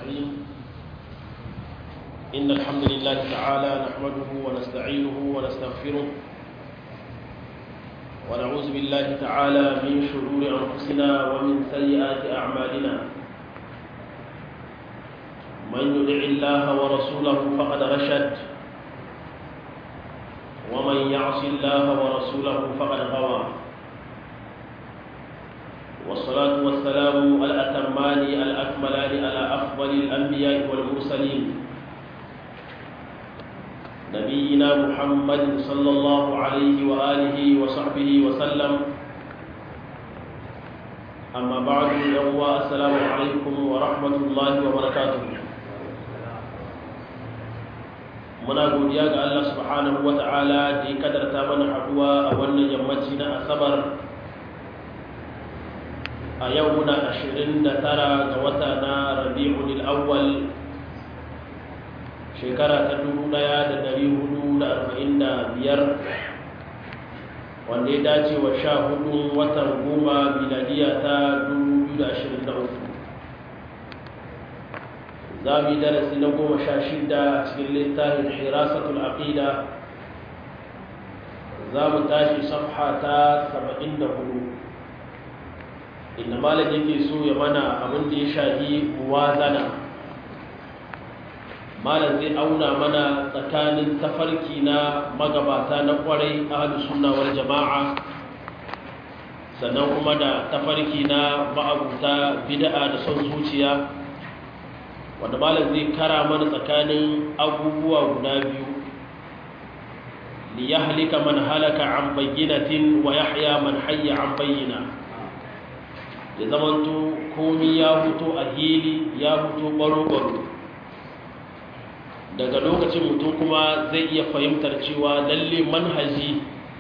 الرحيم إن الحمد لله تعالى نحمده ونستعينه ونستغفره ونعوذ بالله تعالى من شرور أنفسنا ومن سيئات أعمالنا من يدع الله ورسوله فقد رشد ومن يعص الله ورسوله فقد غوى والصلاة والسلام الأتمان الأكملان على أفضل الأنبياء والمرسلين نبينا محمد صلى الله عليه وآله وصحبه وسلم أما بعد يوم السلام عليكم ورحمة الله وبركاته muna godiya ga Allah subhanahu wata'ala da ya kadarta mana haduwa a wannan yammaci na asabar a yau muna 29 ga wata na rabi'ul awwal shekara ta 1445 wanda ya dace wa sha hudun watan goma miladiya ta 2023 za mu yi darasi na goma sha shida a cikin littafin hirasatul aqida za mu tashi safha ta 74 inda malam yake so ya mana abin da ya shahi muwazana malam zai auna mana tsakanin tafarki na magabata na kwarai ahlus sunna wal jama'a sannan kuma da tafarki na ma'abuta bid'a da son zuciya wanda malam zai kara mana tsakanin abubuwa guda biyu li yahlika man halaka an bayyinatin wa yahya man hayya an bayyina ya zamanto komi ya fito a hili ya fito baro-baro daga lokacin mutum kuma zai iya fahimtar cewa lalle manhaji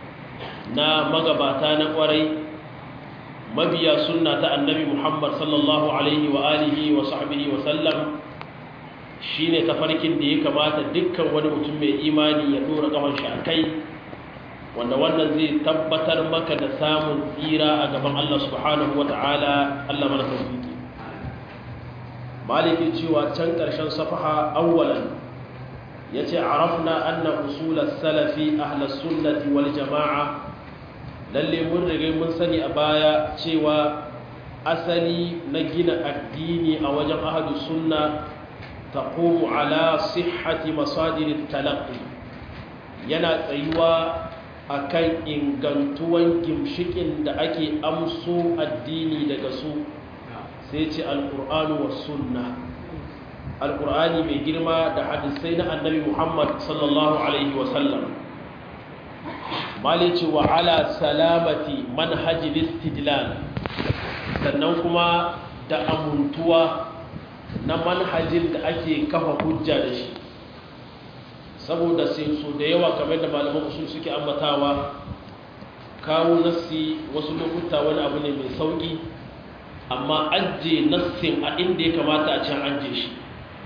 na magabata na kwarai mabiya sunna ta annabi muhammad sallallahu alaihi wa alihi wa sahbihi wa sallam shine tafarkin da ya kamata dukkan wani mutum mai imani ya dora kafan shi a kai wanda wannan zai tabbatar maka da samun tsira a gaban Allah subhanahu wa ta'ala Allah mana tawfiki maliki cewa can ƙarshen safaha awwalan yace arafna anna usul as-salafi ahli sunnati wal jama'a lalle mun rige mun sani a baya cewa asali na gina addini a wajen ahli sunna taqumu ala sihhati masadir at-talaqqi yana tsayuwa akan ingantuwan gimshikin da ake amso addini daga su sai ce alkur'anu wa sunna alkur'ani mai girma da hadisai na annabi muhammad sallallahu alaihi wasallam malice wa ala salamati manhajil istidlal sannan kuma da amuntuwa na manhajin da ake kafa hujja da shi saboda sai so da yawa kamar da malaman usul suke ambatawa kawo nassi wasu lokuta wani abu ne mai sauki amma ajiye nassin a inda ya kamata a can ajiye shi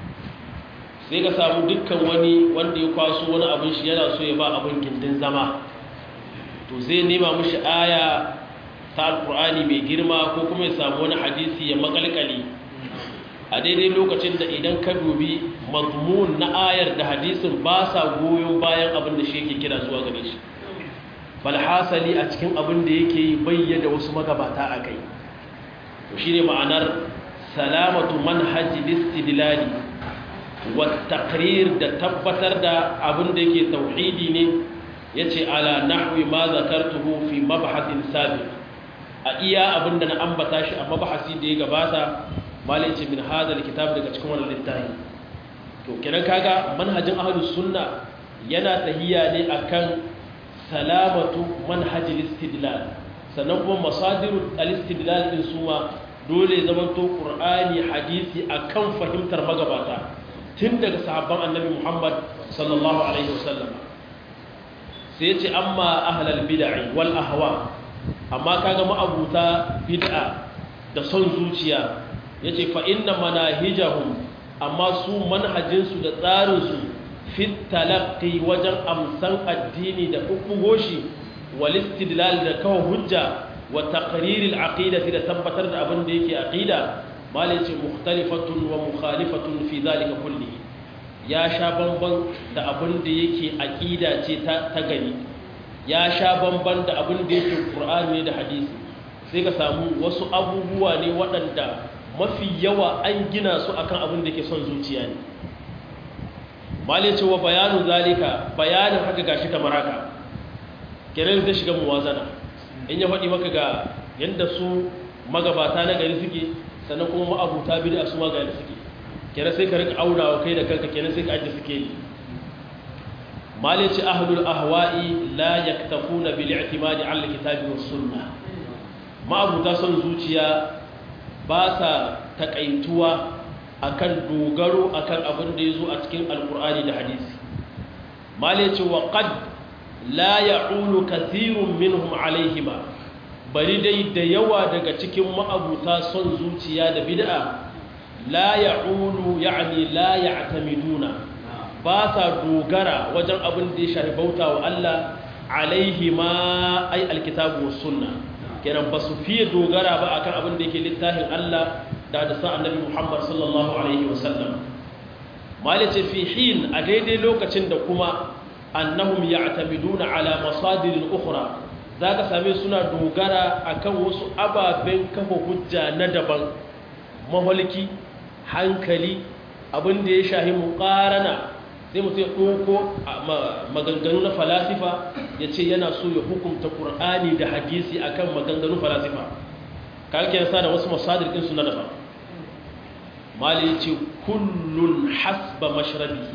sai ka samu dukkan wani wanda ya kwaso wani abin shi yana so ya ba abin gindin zama to zai nema mishi aya ta alkur'ani mai girma ko kuma ya samu wani hadisi ya makalkali a daidai lokacin da idan ka dubi mazmun na ayar da hadisin ba sa goyon bayan abin da shi yake kira zuwa gare shi falhasali a cikin abin da yake yi bayyana wasu magabata a kai to shi ne ma'anar salamatu manhaji listidlali wa taqrir da tabbatar da abin da yake tauhidi ne yace ala nahwi ma zakartuhu fi mabhasin sabiq a iya abin da na ambata shi a mabhasi da ya gabata malai ce min hadal kitab daga cikin wannan littafi to kiran kaga manhajin ahlus sunna yana tahiya ne akan salamatu manhajil istidlal sannan kuma masadiru al-istidlal din suma dole zaman to qur'ani hadisi akan fahimtar magabata tun daga sahabban annabi Muhammad sallallahu alaihi wasallam sai yace amma ahlal bid'ah wal ahwa amma kaga ma'abuta bid'a da son zuciya ya ce fa'inna manahijahun amma su manhajinsu da tsarinsu fit talaqqi wajen amsan addini da ɓuɓɓugo shi walistidlal da kawo hujja wa taqriril aqidati da tabbatar da abin da yake aqida malai ce mukhtalifatun wa mukhalifatun fi zalika kulli ya sha bamban da abin da yake aqida ce ta ta gani ya sha bamban da abin da yake qur'ani da hadisi sai ka samu wasu abubuwa ne waɗanda mafi yawa an gina su akan abin da yake son zuciya ne malai ce wa bayanu zalika bayanin haka gashi kamar haka kenan zai shiga muwazana in ya faɗi maka ga yadda su magabata na gari suke sannan kuma ma'abuta bid'a su ma gari suke kenan sai ka rika aunawa kai da kanka kenan sai ka ajiye suke ne malici ahlul ahwa'i la yaktafuna bil i'timadi 'ala al-kitabi was sunnah ma'abuta son zuciya ba sa takaituwa akan dogaro akan abin da yazo a cikin alqur'ani da hadisi malici wa qad la ya'ulu kathirun minhum 'alayhima bari dai da yawa daga cikin ma'abuta son zuciya da bid'a la ya'ulu ya'ni la ya'tamiduna ba sa dogara wajen abin da ya shafi bauta wa Allah alaihi ma ai alkitabu was sunna kenan ba su fiye dogara ba akan abin da yake littafin Allah da hadisan annabi Muhammad sallallahu alaihi wasallam malice fi hin a daidai lokacin da kuma annahum ya'tamiduna ala masadirin ukhra zaka same suna dogara akan wasu ababen kafa hujja na daban maholki hankali abin da ya shahi muqarana sai mutum ya ɗauko maganganu na falasifa ya ce yana so ya hukunta ƙur'ani da hadisi akan maganganu falasifa ka ake yasa da wasu masadir ɗinsu na daban mali ya ce kullun hasba mashrabi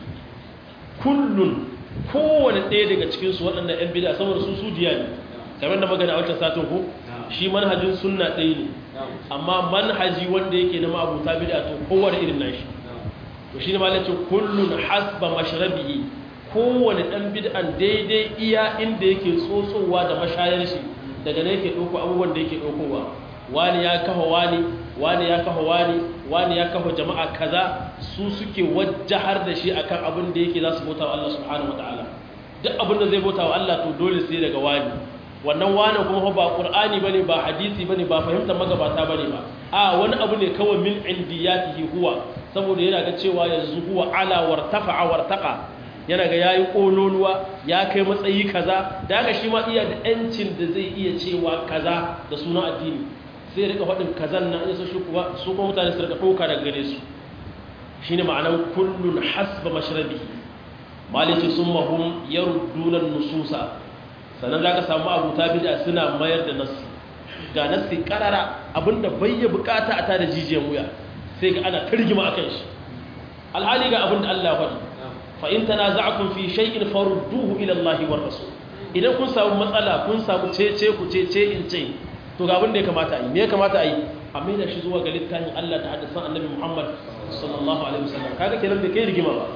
kullun kowane ɗaya daga cikinsu waɗannan 'yan bida saboda su su diya ne kamar da magana a wancan satin ko shi manhajin sunna ɗaya ne amma manhaji wanda yake na ma'abuta bida to kowane irin nashi to shi ne ma lace kullun hasba mashrabihi kowane dan bid'an daidai iya inda yake tsotsowa da mashayar shi daga ne yake dauko abubuwan da yake daukowa wani ya kafa wani wani ya kafa wani wani ya kafa jama'a kaza su suke wajjahar da shi akan abin da yake za su bauta wa Allah subhanahu wataala duk abin da zai bauta wa Allah to dole sai daga wani wannan wani kuma ba qur'ani bane ba hadisi bane ba fahimtar magabata bane ba a wani abu ne kawai min indiyatihi huwa saboda yana ga cewa yanzu huwa ala wartafa'a wartaqa yana ga yayi kololuwa ya kai matsayi kaza da haka shi ma iya da yancin da zai iya cewa kaza da sunan addini sai rika faɗin kazan nan in su kuwa su kuma mutane su rika ɗauka daga gare su shine ma'anar kullun hasba mashrabihi maliki summa hum yarudduna nususa sannan zaka samu abuta bid'a suna mayar da nassi ga nassi karara abinda bai ya bukata a tada jijiyan wuya sai ga ana tarjima akan shi alhali ga abin da Allah faɗi fa in tanaza'tum fi shay'in farudduhu ila Allah war rasul idan kun samu matsala kun samu cece ku cece in ce to ga abin da ya kamata a yi me ya kamata a yi a mai da shi zuwa ga littafin Allah da hadisan Annabi Muhammad sallallahu alaihi wasallam kaga kenan da kai rigima ba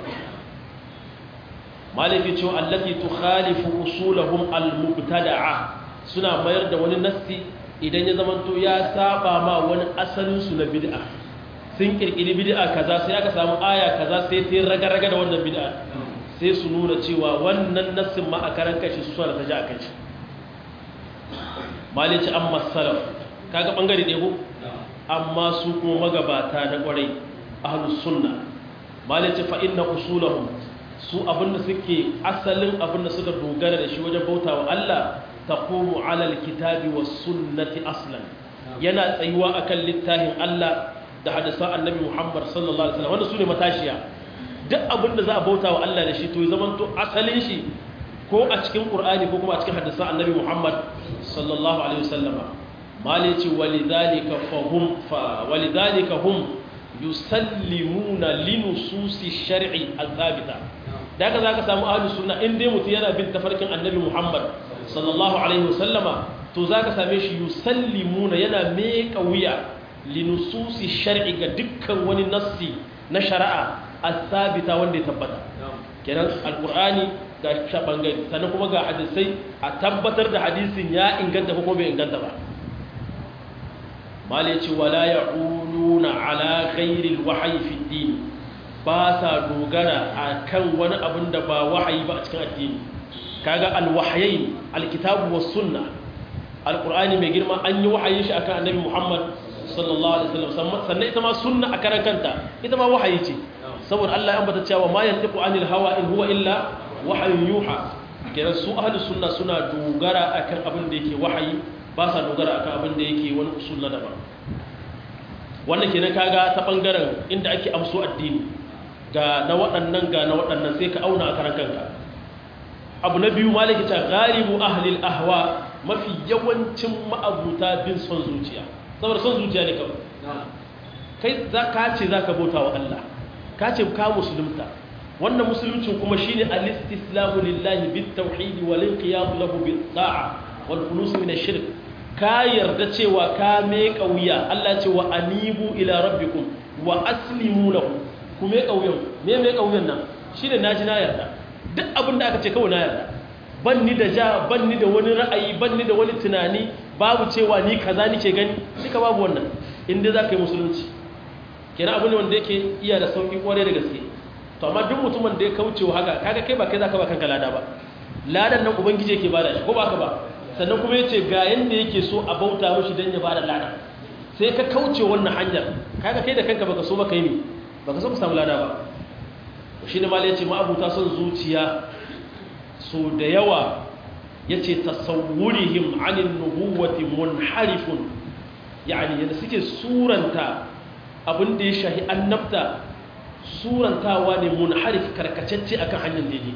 maliki cewa allati tukhalifu usulahum al-mubtada'a suna mayar da wani nassi idan ya zamanto ya saba ma wani asalin su na bid'a sun kirkiri bid'a kaza sai aka samu aya kaza sai ta raga-raga da wannan bid'a sai su nuna cewa wannan nassin ma a karan kashi su suna ta ji a kashi malici amma salaf kaga bangare ɗaya ko amma su kuma magabata na kwarai ahlus sunna malici fa inna usulahum su abinda suke asalin abinda suka dogara da shi wajen bautawa Allah taqumu ala alkitabi was sunnati aslan yana tsayuwa akan littafin Allah da hadisan annabi Muhammad sallallahu alaihi wasallam wanda su ne matashiya duk abin da za a bauta wa Allah da shi to ya zamanto asalin shi ko a cikin Qur'ani ko kuma a cikin hadisan annabi Muhammad sallallahu alaihi wasallama malici walidhalika fahum fa walidhalika hum yusallimuna linususi shar'i al-thabita daga zaka samu ahlus sunna in dai mutum yana bin tafarkin annabi Muhammad sallallahu alaihi wasallama to zaka same shi yusallimuna yana meka wuya linususi shar'i ga dukkan wani nassi na shari'a as-sabita wanda ya tabbata kenan alqur'ani ga bangare sannan kuma ga hadisai a tabbatar da hadisin ya inganta ko bai inganta ba mali ce wala yaquluna ala ghairi alwahyi fi din ba sa dogara akan wani abin da ba wahayi ba a cikin addini kaga alwahyain alkitabu was sunna alqur'ani mai girma an yi wahayin shi akan annabi muhammad sallallahu alaihi wasallam sannan ita ma sunna a karan kanta ita ma wahayi ce saboda Allah ya ambata cewa ma yantiqu anil hawa in huwa illa wahyun yuha kenan su ahlus sunna suna dogara akan abin da yake wahayi ba sa dogara akan abin da yake wani usul na daban wannan kenan kaga ta bangaren inda ake amso addini ga na waɗannan ga na waɗannan sai ka auna a karan kanka abu na biyu malaki ta galibu ahlil ahwa mafi yawancin ma'abuta bin son zuciya saboda son zuciya ne kawai kai za ka ce za ka bauta wa Allah ka ce ka musulunta wannan musuluncin kuma shine al-istislamu lillahi bit tauhid wal inqiyad lahu bit ta'a wal khulus min ash-shirk ka yarda cewa ka me kauya Allah ce wa anibu ila rabbikum wa aslimu lahu ku me kauyan me me kauyan nan shine naji na yarda duk abin da aka ce kawai na yarda ban ni da ja ban ni da wani ra'ayi ban ni da wani tunani babu cewa ni kaza nike gani duka babu wannan inda za ka yi musulunci kenan abu ne wanda yake iya da sauƙi ƙwarai da gaske to amma duk mutumin da ya kauce wa haka kaga kai ba kai za ka ba kanka lada ba ladan nan ubangiji yake bada shi ko ba ka ba sannan kuma yace ga yanda yake so a bauta mishi dan ya bada lada sai ka kauce wannan hanyar kaga kai da kanka baka so ba kai ne baka so ka samu lada ba shi ne malai yace ma abuta son zuciya so da yawa yace tasawwurihim anin nubuwati munharifun yani yadda suke suranta abin da ya shahi annabta surantawa ne munharif karkacacce akan hanyar daidai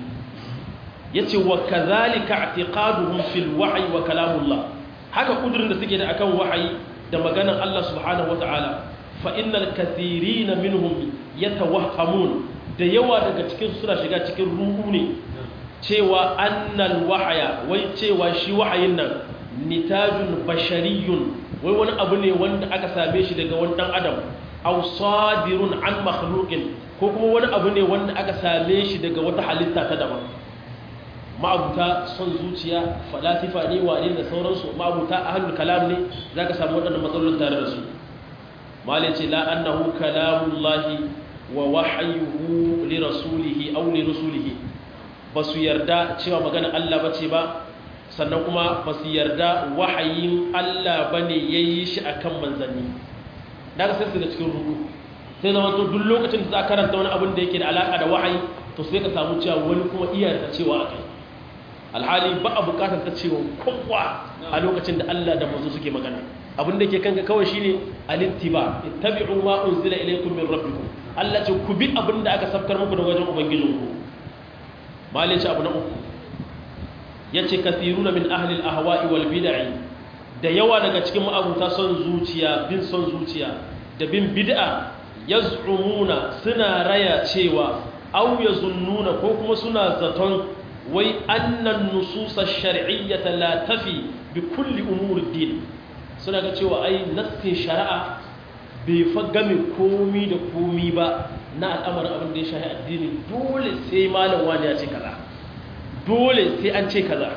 yace wa kadhalika i'tiqaduhum fil wahyi wa kalamullah haka kudurin da suke da akan wahayi da maganar Allah subhanahu wataala fa innal kathirina minhum yatawahhamun da yawa daga cikin suna shiga cikin ruhu ne cewa annal wahaya wai cewa shi wahayin nan nitajun bashariyun wai wani abu ne wanda aka same shi daga wani dan adam aw sadirun an makhluqin ko kuma wani abu ne wanda aka same shi daga wata halitta ta daban ma'abuta son zuciya falasifa ne wane da sauransu ma'abuta ahlul kalam ne zaka samu waɗannan matsalolin tare da su malai ce la annahu kalamullahi wa wahyuhu li rasulihi aw li rusulihi basu yarda cewa magana Allah bace ba sannan kuma basu yarda wahayin Allah bane yayi shi akan manzanni daga sai su da cikin rudu sai zama to duk lokacin da za karanta wani abin da yake da alaka da wahayi to sai ka samu cewa wani kuma iya da cewa akai alhali ba a bukatar ta cewa kowa a lokacin da Allah da manzo suke magana abin da ke kanka kawai shine alittiba ittabi'u ma unzila ilaykum min rabbikum Allah ce ku bi abin da aka sabkar muku daga wajen ubangijinku malai ce abu na uku yace kathiruna min ahli al-ahwa'i wal bid'i da yawa daga cikin ma'abuta son zuciya bin son zuciya da bin bid'a yaz'umuna suna raya cewa aw yazunnuna ko kuma suna zaton wai annan nususa shar'iyyata la tafi bi kulli umuri din suna ga cewa ai nassin shari'a bai fa game komi da komi ba na al'amarin abin da ya shahi addini dole sai malam wani ya ce kaza dole sai an ce kaza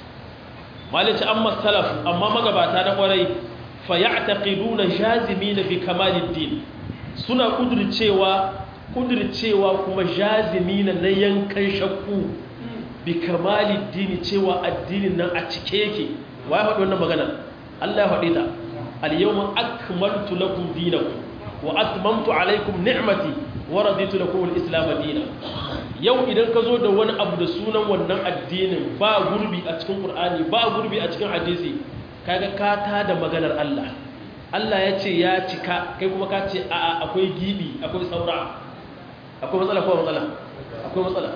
malici amma salaf amma magabata na kwarai fa ya'taqiduna jazimina bi kamaliddin suna kudircewa kudircewa kuma jazimina na yankan shakku bi kamaliddin cewa addinin nan a cike yake wai faɗi wannan magana Allah ya faɗi ta al-yawma akmaltu lakum dinakum wa atmamtu alaykum ni'mati wa raditu lakum al-islam dinan yau idan ka zo da wani abu da sunan wannan addinin ba gurbi a cikin Qur'ani ba gurbi a cikin hadisi kaga ka ta da maganar Allah Allah ya ce ya cika kai kuma ka ce a'a akwai gibi akwai saura akwai matsala ko matsala akwai matsala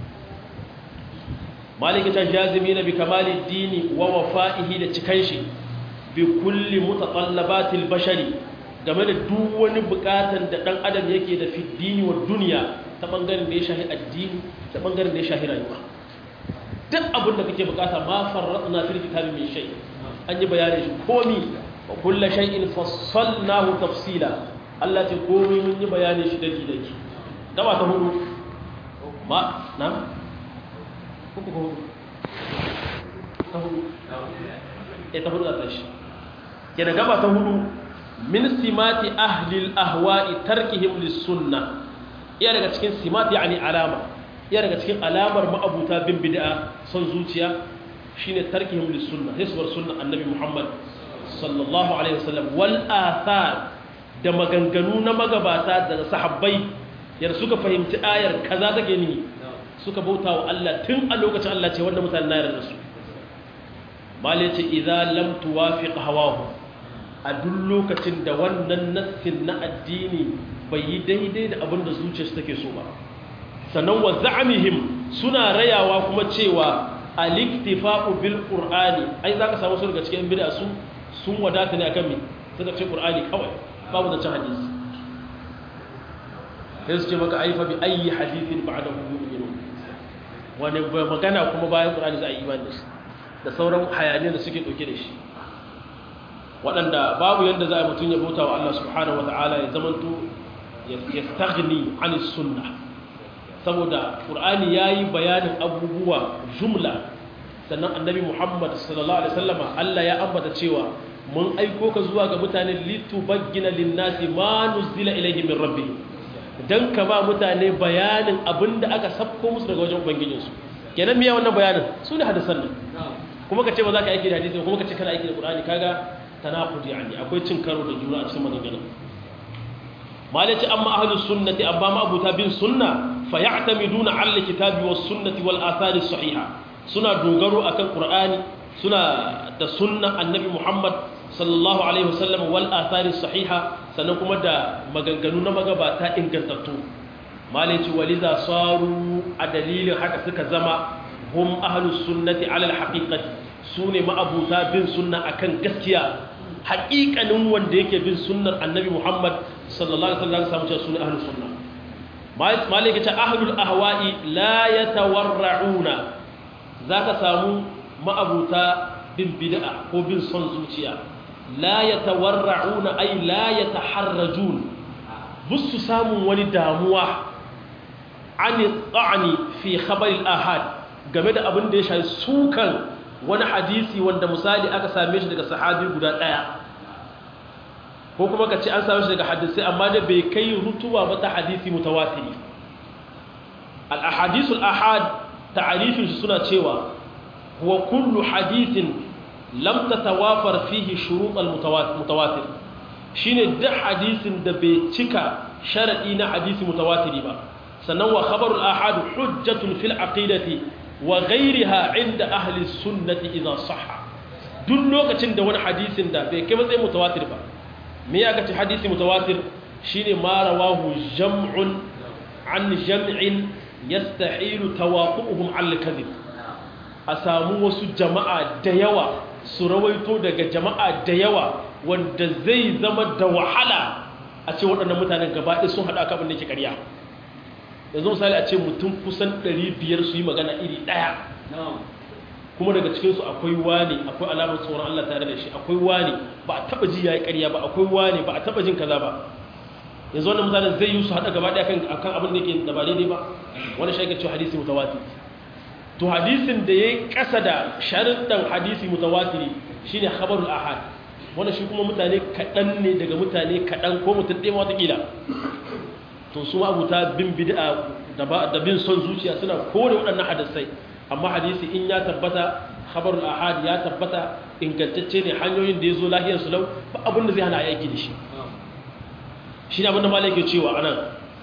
maliki ta jazimina bi kamali dini wa wafa'ihi da cikan shi bi kulli mutatallabatil bashari game da duk wani bukatan da dan adam yake da fi dini wa duniya ta bangaren da ya shahi addini ta bangaren da ya shahi rayuwa duk abin da kake bukata ma farratna fil kitabi min shay an yi bayanin shi komi wa kullu shay'in fassalnahu tafsila Allah ce komi mun yi bayanin shi daki daki gaba ta hudu ma na uku ko hudu ta hudu eh ta hudu da tashi kenan gaba ta hudu min simati ahli al-ahwa'i tarkihim lis-sunnah iya daga cikin simat yani alama iya daga cikin alamar ma'abuta bin bid'a son zuciya shine tarkihim lis sunna hisbar sunna annabi muhammad sallallahu alaihi wasallam wal athar da maganganu na magabata da sahabbai yadda suka fahimci ayar kaza take ni suka bauta wa Allah tun a lokacin Allah ce wanda mutane na yarda su malai ce idza lam tuwafiq hawahu a duk lokacin da wannan nassin na addini bai yi daidai da abin da zuciyarsu take so ba sannan wa za'amihim suna rayawa kuma cewa al-iktifa'u bil qur'ani ai zaka samu su daga cikin bid'a su sun wadata ne akan me suka ce qur'ani kawai babu da cin hadisi sai su ce maka aifa bi ayi hadithin ba'dahu yu'minu wani magana kuma bayan qur'ani za a yi imani da shi da sauran hayaniyar da suke dauke da shi waɗanda babu yadda za a mutum ya bauta wa Allah subhanahu wa ta'ala ya zamanto ya stagni an sunna saboda ƙur'ani ya yi bayanin abubuwa jumla sannan annabi muhammad sallallahu alaihi wasallama allah ya ambata cewa mun aiko ka zuwa ga mutane litubaggina linnasi ma nuzila ilayhi min rabbi dan ka ba mutane bayanin abinda aka sabko musu daga wajen ubangijinsu kenan miya wannan bayanin su ne hadisan nan kuma ka ce ba za ka aiki da hadisi kuma ka ce kana aiki da ƙur'ani kaga tanaqudi yani akwai cin karo da juna a cikin maganganun malaci amma ahlus sunnati abba ma abuta bin sunna fa ya'tamiduna 'ala alkitabi was sunnati wal athari sahiha suna dogaro akan qur'ani suna da sunna annabi muhammad sallallahu alaihi wasallam wal athari sahiha sannan kuma da maganganu na magabata ingantattu malaci waliza saru a dalilin haka suka zama hum ahlus sunnati 'ala alhaqiqati sune ma'abuta bin sunna akan gaskiya haƙiƙanin wanda yake bin sunnar annabi muhammad sallallahu alaihi wasallam samu cewa sunan ahlus sunna malaka ta ahlul ahwa'i la yatawarra'una zaka samu ma'abuta bin bid'a ko bin son zuciya la yatawarra'una ay la yataharrajun busu samun wani damuwa ani ta'ani fi khabar al-ahad game da abin da ya shafi sukan wani hadisi wanda misali aka same shi daga sahabi guda daya ko kuma ka ce an same shi daga hadisi amma da bai kai rutuwa ba ta hadisi mutawatiri al-ahadisul ahad ta'arifin shi suna cewa huwa kullu hadithin lam tatawafar fihi shurut al-mutawatir shine duk hadisin da bai cika sharadi na hadisi mutawatiri ba sannan wa khabarul ahad hujjatun fil aqidati wa ghayriha inda ahli sunnati idha sahha duk lokacin da wani hadisin da bai kai matsayin mutawatir ba me ya kace hadisi mutawatir shine ma rawahu jam'un an jam'in yastahilu tawaquhum al-kadhib a samu wasu jama'a da yawa su rawaito daga jama'a da yawa wanda zai zama da wahala a ce waɗannan mutanen gaba ɗaya sun haɗa kabin da ke ƙarya yanzu misali a ce mutum kusan 500 su yi magana iri ɗaya kuma daga cikinsu akwai wani akwai alamar tsoron Allah tare da shi akwai wani ba a taɓa ji ya yi ƙarya ba akwai wani ba a taɓa jin kaza ba yanzu wannan mutanen zai yi su haɗa gaba ɗaya kan abin da ke da ba daidai ba wani shi ake cewa hadisi mutawatir to hadisin da ya yi ƙasa da sharuɗan hadisi mutawatiri shi ne khabarul ahad wanda shi kuma mutane kaɗan ne daga mutane kaɗan ko mutum ɗaya watakila to su abuta bin bid'a da bin son zuciya suna kore waɗannan hadisai amma hadisi in ya tabbata khabarul ahad ya tabbata ingantacce ne hanyoyin da ya zo lahiyar su lau ba abin da zai hana aiki da shi shi ne abin da malai ke cewa anan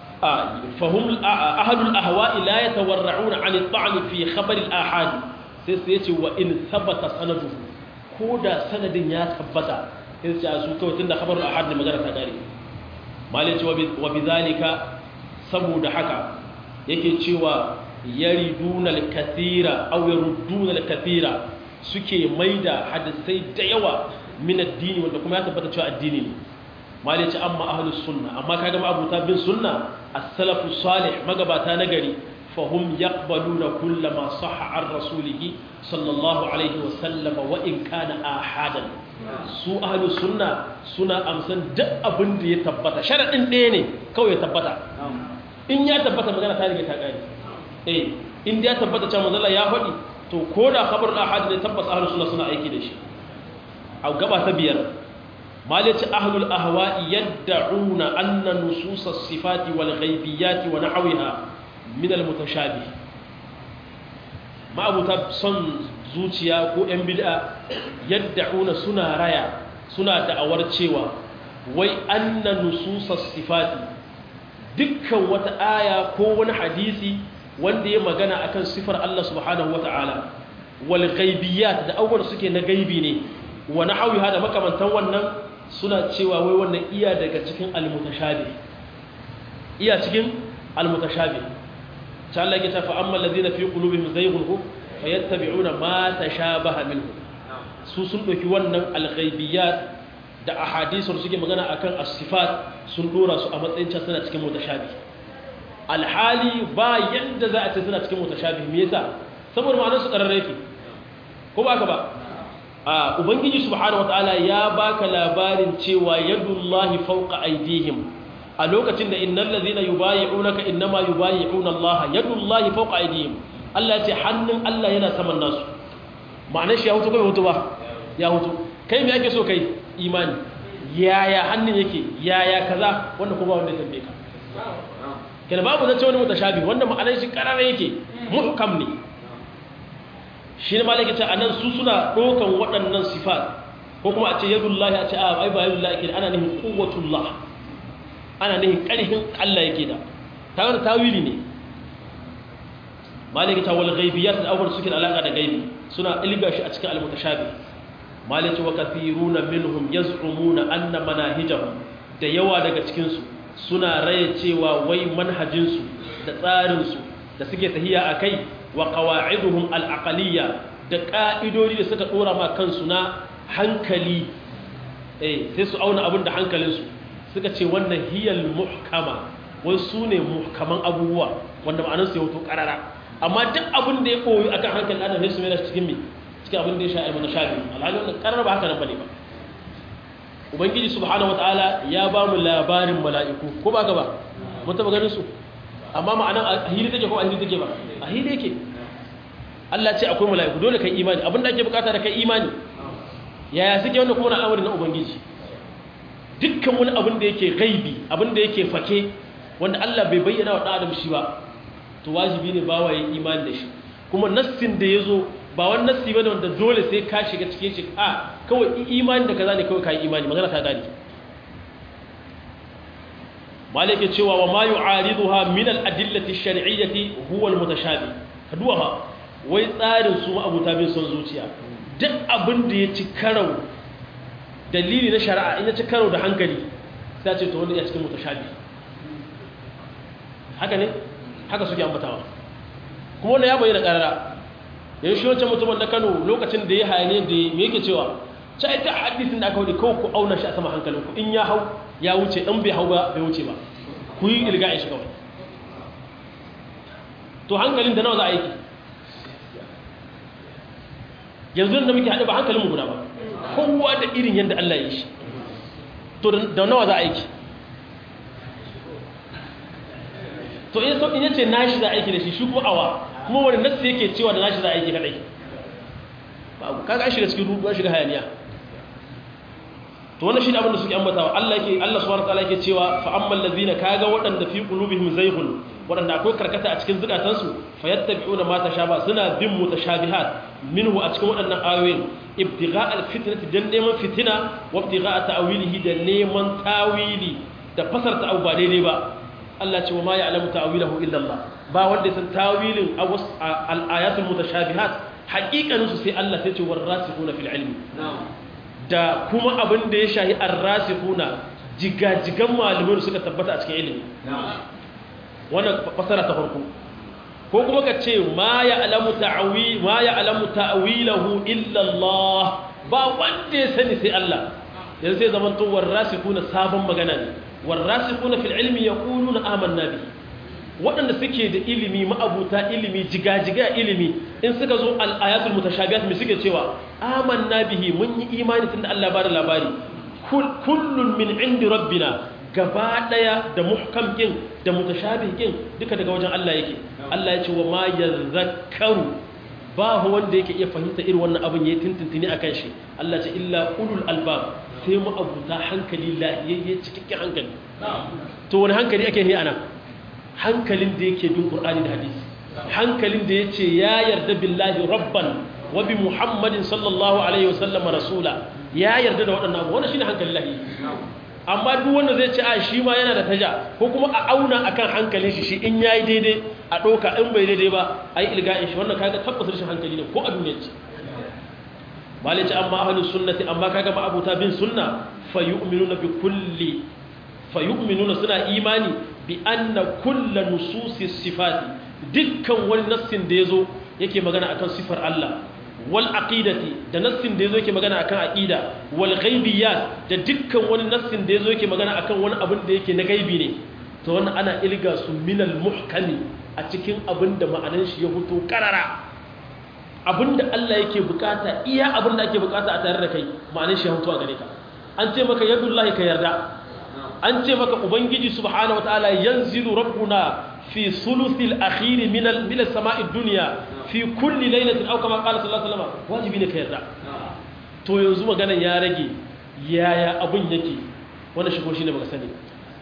فهم أهل الأهواء لا يتورعون عن الطعن في خبر الآحاد سيسيتي وإن ثبت سنده كودا سند يا ثبت سيسيتي أسوكا وتند خبر الآحاد لمجرى تداري مالك وبذلك سبود حكا yake cewa yariduna al-kathira aw yarudduna al-kathira suke maida hadisai da yawa min addini wanda kuma ya tabbata cewa addini ne mali ce amma ahlus sunna amma kaga ma abuta bin sunna as-salafu salih magabata nagari fahum yaqbaluna kullama sahha an rasulih sallallahu alaihi wa sallam wa in kana ahadan su ahlus sunna suna amsan duk abin da ya tabbata sharadin ɗaya ne kawai ya tabbata in ya tabbata magana ta riga ta gani eh in ya tabbata cewa manzo ya faɗi to ko da khabar ahad ne tabbas ahlus sunna suna aiki da shi a gaba ta biyar مالك أهل الأهواء يدعون أن نصوص الصفات والغيبيات ونحوها من المتشابه ما أبو تبصن زوتيا كو أنبدا يدعون سنة رايا suna da'awar cewa wai anna nususas sifati dukkan wata aya ko wani hadisi wanda ya magana akan sifar Allah subhanahu wata'ala wal ghaibiyat da abubuwan suke na gaibi ne wa nahwiha da makamantan wannan suna cewa wai wannan iya daga cikin al-mutashabih iya cikin al-mutashabih ta Allah ya tafa amma alladhina fi qulubihim zayghun fayattabi'una ma tashabaha minhu su sun ɗauki wannan alghaibiyat da ahadisun suke magana akan as-sifat sun dora su a matsayin can suna cikin mutashabi alhali ba yadda za a ce suna cikin mutashabi me yasa saboda ma'anar su kararre yake ko ba ka ba a ubangiji subhanahu wataala ya baka labarin cewa yadullahi fawqa aydihim a lokacin da innal ladhina yubayyi'unaka innama yubayyi'una Allah yadullahi fawqa aydihim Allah ya ce hannun Allah yana saman nasu ma'anar shi ya hutu kai hutu ba ya hutu kai me yake so kai imani yaya hannun yake yaya kaza wanda kuma wanda ya tambaye ka kenan babu zance wani mutashabi wanda ma'anar shi karara yake muhkam ne shi ne malaka ce anan su suna dokan waɗannan sifat ko kuma a ce yadullahi a ce a ai ba yadullahi yake ana nihin quwwatullah ana nihin ƙarfin Allah yake da ta wani tawili ne malaka ta wal ghaibiyat da awwal suke da alaka da gaibi suna ilga shi a cikin al-mutashabi malaka wa kathiruna minhum yaz'umuna anna manahijahum da yawa daga cikin su suna raye cewa wai manhajin su da tsarin su da suke tahiya akai wa qawa'iduhum al-aqliyya da ka'idodi da suka dora ma kansu na hankali eh sai su auna abin da hankalin su suka ce wannan hiyal muhkama wai su ne muhkaman abubuwa wanda ma'anar su ya wuto karara amma duk abin da ya koyi akan hankalin adam sai su mai cikin me cikin abin da ya sha ilmu na shafi alhali wannan karar ba haka nan bane ba ubangiji subhanahu wataala ya ba mu labarin mala'iku ko ba ka ba mun taba ganin su amma ma'anan a hili take ko a hili take ba a hili yake Allah ce akwai mala'iku dole kai imani abin da ake bukata da kai imani yaya suke wannan kuma na amari na ubangiji dukkan wani abin da yake gaibi abin da yake fake wanda Allah bai bayyana wa ɗan adam shi ba to wajibi ne ba wa yin imani da shi kuma nassin da ya zo ba wani nassi bane wanda dole sai ka shiga cikin shi a kawai imani da kaza ne kawai kai imani magana ta gani malike cewa wa ma yu'ariduha min al-adillati ash-shar'iyyati huwa al-mutashabi kaduwa ha wai tsarin su abuta bin son zuciya duk abin da ya ci karau dalili na shari'a in ya ci karau da hankali sai ce to wanda ya cikin mutashabi haka ne haka suke ambatawa kuma wanda ya bayyana karara yanzu shi wancan mutumin na kano lokacin da ya hayane da me yake cewa ta ita hadisin da aka wani kawai ku auna shi a sama hankalinku in ya hau ya wuce in bai hau ba bai wuce ba ku yi ilga'in shi kawai to hankalin da nawa za a aiki yanzu da muke haɗe ba hankalinmu guda ba kowa da irin yadda Allah ya yi shi to da nawa za a aiki to in so in yace nashi za a aiki da shi shi kuma awa kuma wani nassi yake cewa da nashi za a aiki kadai babu kaga shiga cikin rudu an shiga hayaniya to wannan shine abin da suke ambatawa Allah yake Allah subhanahu wataala yake cewa fa ammal ladina kaga waɗanda fi qulubihim zayghun waɗanda akwai karkata a cikin zukatansu fayattabi'una ma tashaba suna bin mutashabihat minhu a cikin waɗannan ayoyin ibtigha alfitnati dan neman fitina wa ibtigha ta'wilihi da neman tawili da fasarta abu ba daidai ba Allah ce wa ma ya'lamu ta'wilahu illa Allah ba wanda ya san tawilin al-ayatul mutashabihat haƙiƙanin su sai Allah sai ce warasikhuna fil ilmi da kuma abin da ya shahi ar-rasikhuna jigajigan malamin suka tabbata a cikin ilimi wannan fasara ta farko ko kuma ka ce ma ya'lamu ta'wi ma ya'lamu ta'wilahu illa Allah ba wanda ya sani sai Allah yanzu sai zaman to warasikhuna sabon magana ne warrasikuna fil ilmi yaquluna amanna bihi waɗanda suke da ilimi ma'abuta ilimi jigajiga ilimi in suka zo al-ayatul mutashabihat me suke cewa amanna bihi mun yi imani tunda Allah ba da labari kullun min indi rabbina gaba daya da muhkam kin da mutashabih kin duka daga wajen Allah yake Allah ya ce wa ma yazakkaru ba wanda yake iya fahimta irin wannan abin yayi tintintini akan shi Allah ce illa ulul albab sai mu abuta hankali lahiyayye cikakken hankali to wani hankali ake yi ana hankalin da yake bin qur'ani da hadisi hankalin da yace ya yarda billahi rabban wa bi muhammadin sallallahu alaihi wasallam rasula ya yarda da waɗannan abu wannan shine hankalin lahi amma duk wanda zai ce a shi ma yana da taja ko kuma a auna akan hankalin shi shi in yayi daidai a ɗauka in bai daidai ba a yi ilga'in shi wannan kaga tabbas rashin hankali ne ko a duniya ce malai ce amma ahlus sunnati amma kaga ma abuta bin sunna fa yu'minuna bi kulli fa yu'minuna suna imani bi anna kullu nususi sifati dukkan wani nassin da yazo yake magana akan sifar Allah wal aqidati da nassin da yazo yake magana akan aqida wal ghaibiyat da dukkan wani nassin da yazo yake magana akan wani abin da yake na gaibi ne to wannan ana ilga su minal muhkami a cikin abin da ma'anan shi ya fito karara abin da Allah yake bukata iya abin da ake bukata a tare da kai ma'anan shi ya fito a gare ka an ce maka yadullahi ka yarda an ce maka ubangiji subhanahu wataala yanzilu rabbuna fi sulusil akhir min al min as-sama'i dunya fi kulli laylatin aw kama qala sallallahu alaihi wasallam wajibi ne ka yarda to yanzu maganan ya rage yaya abun yake wannan shigo shine baka sani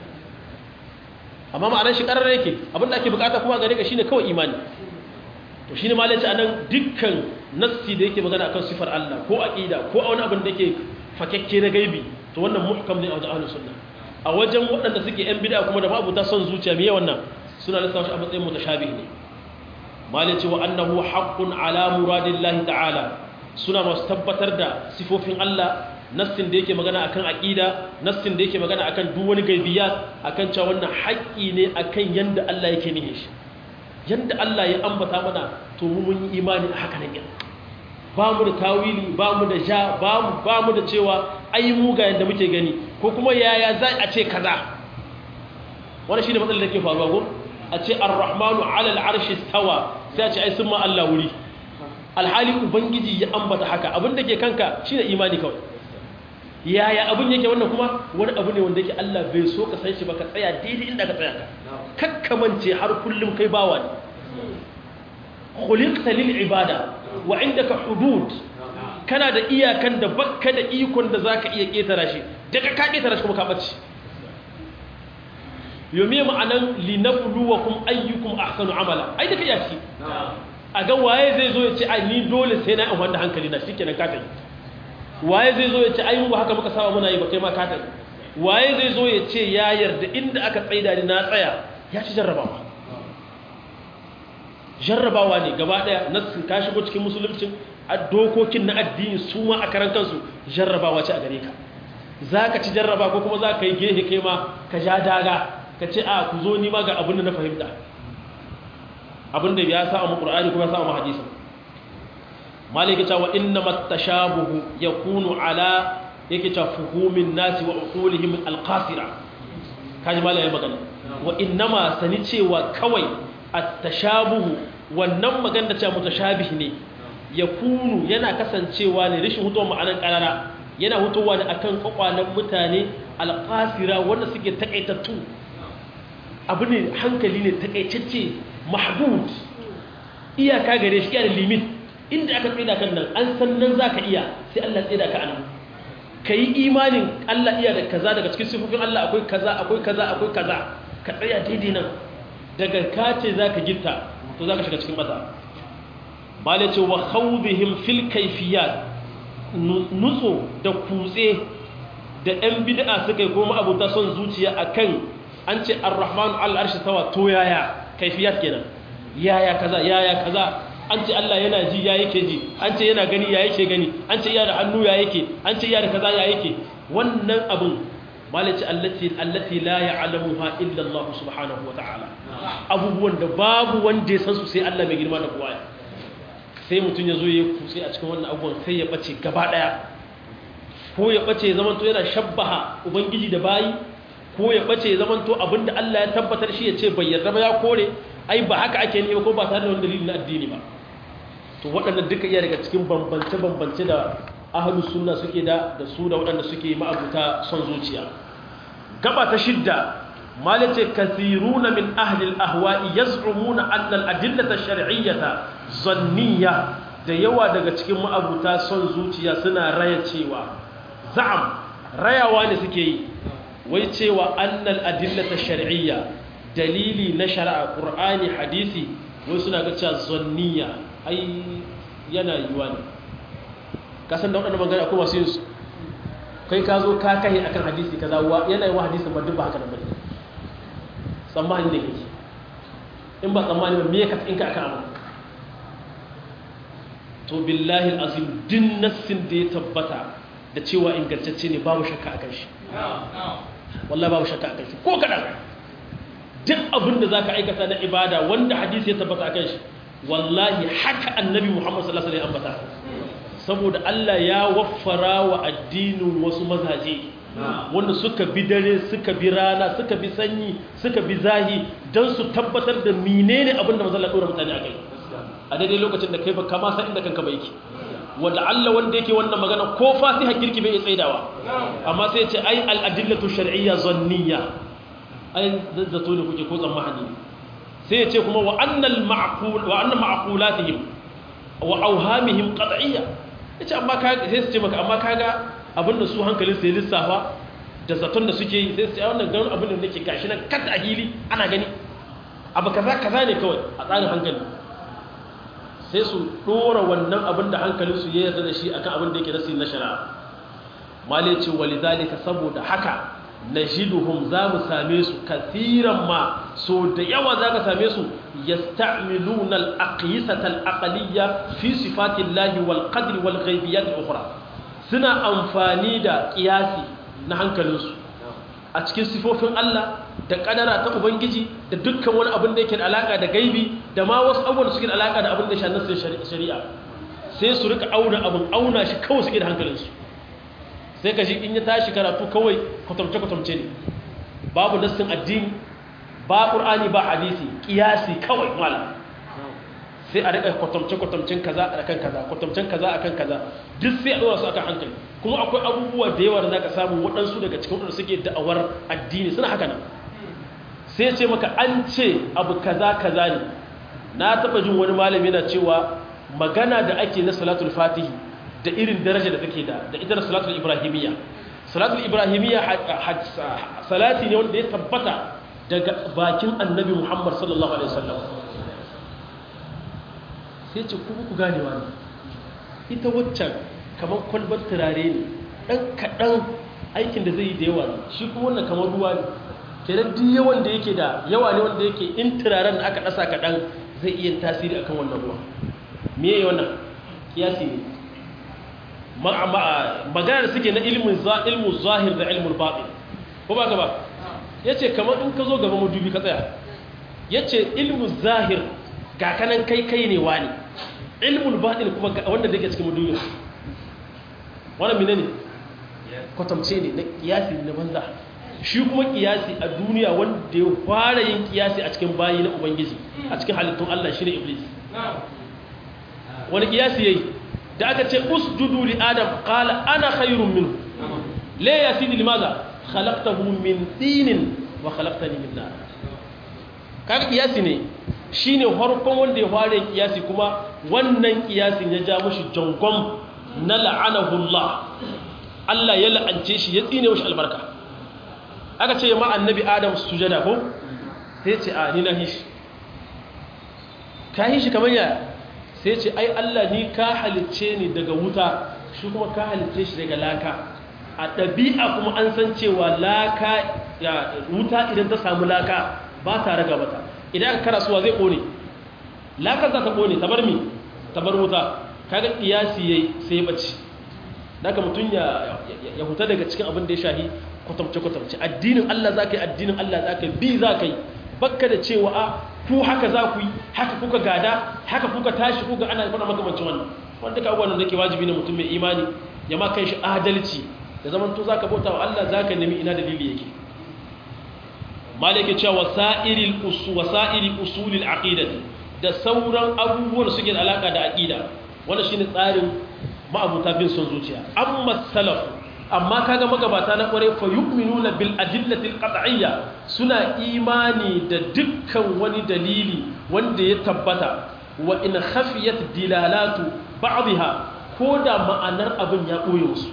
amma ma'anar shi karar yake abin da ake bukata kuma gare ka shine kawai imani to shine ma lace anan dukkan nassi da yake magana akan sifar Allah ko aqida ko wani abin da yake fakekke na gaibi to wannan muhkam ne a wajen ahlus sunna a wajen waɗanda suke yan bid'a kuma da mabuta son zuciya me wannan suna lissafa shi a matsayin mutashabih ne malai ce wa annahu haqqun ala muradillahi ta'ala suna masu tabbatar da sifofin Allah nassin da yake magana akan aqida nassin da yake magana akan duk wani gaibiyat akan cewa wannan haƙƙi ne akan yanda Allah yake nihin shi yanda Allah ya ambata mana to mu mun yi imani a haka nan ba mu da tawili ba mu da ja ba mu ba mu da cewa ai mu ga yanda muke gani ko kuma yaya za a ce kaza wannan shine matsalar da ke faruwa ko a ce ar-rahmanu 'ala al-'arshi istawa sai a ce ai sun ma Allah wuri alhali ubangiji ya ambata haka abin da ke kanka shine imani kawai yaya abin yake wannan kuma wani abu ne wanda yake Allah bai so ka san shi ba ka tsaya daidai inda ka tsaya ka kakkamance har kullum kai bawa ne khuliqta lil ibada wa indaka hudud kana da iyakan da bakka da ikon da zaka iya ketara shi daga ka ketara shi kuma ka bace yomi ma'anan linabluwakum ayyukum ahsanu amala ai da kai yaci a ga waye zai zo ya ce ai ni dole sai na in wanda hankali na shikenan ka tafi waye zai zo ya ce ayyubu haka muka saba muna yi ba kai ma ka tafi waye zai zo ya ce ya yarda inda aka tsaida ni na tsaya ya ci jarrabawa jarrabawa ne gaba daya nassin ka shigo cikin musulunci a dokokin na addini su ma a karan kansu jarrabawa ce a gare ka za ka ci jarraba ko kuma za ka yi gehe kai ma ka ja daga ka ce a ku zo ni ma ga abin da na fahimta abin da ya sa mu qur'ani kuma ya sa mu hadisi malika ta wa inna matashabuhu yakunu ala yake ta fuhumin nasi wa uqulihim alqasira kaji malai ya magana wa innama sani cewa kawai at-tashabuhu wannan magana ta mutashabih ne yakunu yana kasancewa ne rishin hutuwa ma'anan karara yana hutuwa ne akan kwakwalan mutane alqasira wanda suke takaitattu abu ne hankali ne takaitacce mahdud iyaka gare shi yana limit inda aka tsida kan nan an san nan za ka iya sai Allah tsida ka anan ka yi imanin Allah iya da kaza daga cikin sifofin Allah akwai kaza akwai kaza akwai kaza ka tsaya daidai nan daga ka ce za ka gitta to za ka shiga cikin mata bala ce wa khawdihim fil kayfiyat nutso da kutse da ɗan bid'a suka yi kuma abuta son zuciya akan an ce ar-rahmanu al-arshi tawa to yaya kayfiyat kenan yaya kaza yaya kaza an ce Allah yana ji ya yake ji an ce yana gani ya yake gani an ce yana da hannu ya yake an ce yana da kaza ya yake wannan abin malaci allati allati la ya'lamuha illa Allah subhanahu wa ta'ala abubuwan da babu wanda ya san su sai Allah mai girma da kowa sai mutum ya zo ya kutse a cikin wannan abubuwan sai ya bace gaba daya ko ya bace ya zamanto yana shabbaha ubangiji da bayi ko ya bace ya zamanto abinda Allah ya tabbatar shi ya ce bai yarda ba ya kore ai ba haka ake nema ko ba tare da wani dalili na addini ba to waɗannan duka iya daga cikin bambance-bambance da ahalus sunna suke da da su da waɗanda suke ma'abuta son zuciya gaba ta shidda malace kasiruna min ahli al-ahwa'i yaz'umuna anna al-adillata ash-shar'iyyata zanniyya da yawa daga cikin ma'abuta son zuciya suna raya cewa za'am rayawa ne suke yi wai cewa annal adillata ash-shar'iyya dalili na shari'a qur'ani hadisi wai suna ga cewa zanniya ai yana yiwa ne kasan da waɗanda magana akwai masu yin su kai ka zo ka kai akan hadisi kaza yana yi wa hadisin ba duk ba haka da bane tsammani ne kake in ba tsammani ba me ka in ka aka amma to billahi azim din nassin da ya tabbata da cewa ingantacce ne babu shakka akan shi wallahi babu shakka akan shi ko kadan duk abin da zaka aikata na ibada wanda hadisi ya tabbata akan shi wallahi haka annabi Muhammad sallallahu alaihi wasallam ambata saboda Allah ya waffara wa addinin wasu mazaje wanda suka bi dare suka bi rana suka bi sanyi suka bi zahi don su tabbatar da menene abin da mazalla ɗora mutane a kai a daidai lokacin da kai ba kama san inda kanka ba yake wanda Allah wanda yake wannan magana ko fasiha kirki bai tsaidawa amma sai ce ai al'adillatu shar'iyya zanniya ai zato ne kuke ko tsammani sai ya ce kuma wa annal ma'qul wa anna ma'qulatihim wa awhamihim qat'iyya yace amma kaga sai su ce maka amma kaga abinda su hankalin sai lissafa da zaton da suke yi sai su ce wannan ganin abin da nake gashi nan kat a hili ana gani abu kaza kaza ne kawai a tsarin hankali sai su dora wannan abin da hankalin su ya yarda da shi akan abin da yake nasi na shari'a malai ce walidhalika saboda haka najiduhum za mu same su kathiran ma so da yawa za ka same su yasta'miluna al-aqyisata al-aqliyya fi sifati Allah wal qadri wal ghaibiyat al-ukhra suna amfani da kiyasi na hankalinsu a cikin sifofin Allah da kadara ta ubangiji da dukkan wani abin da yake da alaka da gaibi da ma wasu abubuwan da suke da alaka da abin da shanar shari'a sai su rika auna abin auna shi kawai suke da hankalinsu sai ka shi in ya tashi karatu kawai kwatamce-kwatamce ne babu nassin addini ba ƙur'ani ba hadisi ƙiyasi kawai malam sai a riƙa kwatamce-kwatamcen kaza a kan kaza kwatamcen kaza a kan kaza duk sai a ɗora su akan hankali kuma akwai abubuwa da yawa da za ka samu waɗansu daga cikin waɗanda suke da'awar addini suna haka nan sai ce maka an ce abu kaza kaza ne na taɓa jin wani malami yana cewa magana da ake na salatul fatihi da irin daraja da take da da ita da salatul ibrahimiyya salatul ibrahimiyya salati ne wanda ya tabbata daga bakin annabi muhammad sallallahu alaihi wasallam sai ce kuma ku ganewa ne ita waccan kamar kwalbar turare ne ɗan kaɗan aikin da zai yi da yawa ne shi kuma wannan kamar ruwa ne kenan duk yawan da yake da yawa ne wanda yake in turaren da aka ɗasa kaɗan zai iya tasiri akan wannan ruwa me yayi wannan kiyasi ne magana da suke na ilmin ilmu zahir da ilmul batin ko ba ka ba yace kamar in ka zo gaba madubi ka tsaya yace ilmu zahir ga kanan kai kai ne wani ilmul batin kuma wanda da ke cikin madubi wannan menene kwatamce ne na kiyasi na banza shi kuma kiyasi a duniya wanda ya fara yin kiyasi a cikin bayi na ubangiji a cikin halittun Allah shine iblis wani kiyasi yayi da aka ce usjudu li adam qala ana khairun minhu la yasidi limaza khalaqtahu min tinin wa khalaqtani min nar kaga kiyasi ne shine farkon wanda ya fara kiyasi kuma wannan kiyasin ya ja mushi jangon na la'anahu Allah Allah ya la'ance shi ya tsine mushi albarka aka ce ma annabi adam sujada ko sai ce a ni na hishi ka hishi kamar yaya sai ce ai Allah ni ka halicce ni daga wuta shi kuma ka halicce shi daga laka a ɗabi'a kuma an san cewa laka ya wuta idan ta samu laka ba ta raga mata idan aka karasuwa zai ƙone laka za ta ƙone ta bar mi ta bar wuta kaga ƙiyasi yayi sai ya bace daga mutum ya ya huta daga cikin abin da ya shahi kwatamce kwatamce addinin Allah za ka yi addinin Allah za ka yi bi za ka yi bakka da cewa a ku haka za ku yi haka kuka gada haka kuka tashi kuka ana faɗa makamancin wannan wanda ka abubuwan da ke wajibi na mutum mai imani ya ma kai shi adalci da zaman to zaka bauta wa Allah zaka nemi ina dalili yake malai yake cewa wasa'iril usul wasa'iri usulil aqidati da sauran abubuwan da suke da alaka da aqida wannan shine tsarin ma'abuta bin son zuciya amma salaf amma kaga magabata na kware fa yu'minuna bil adillati al qat'iyya suna imani da dukkan wani dalili wanda ya tabbata wa in khafiyat dilalatu ba'dha ko da ma'anar abin ya boye musu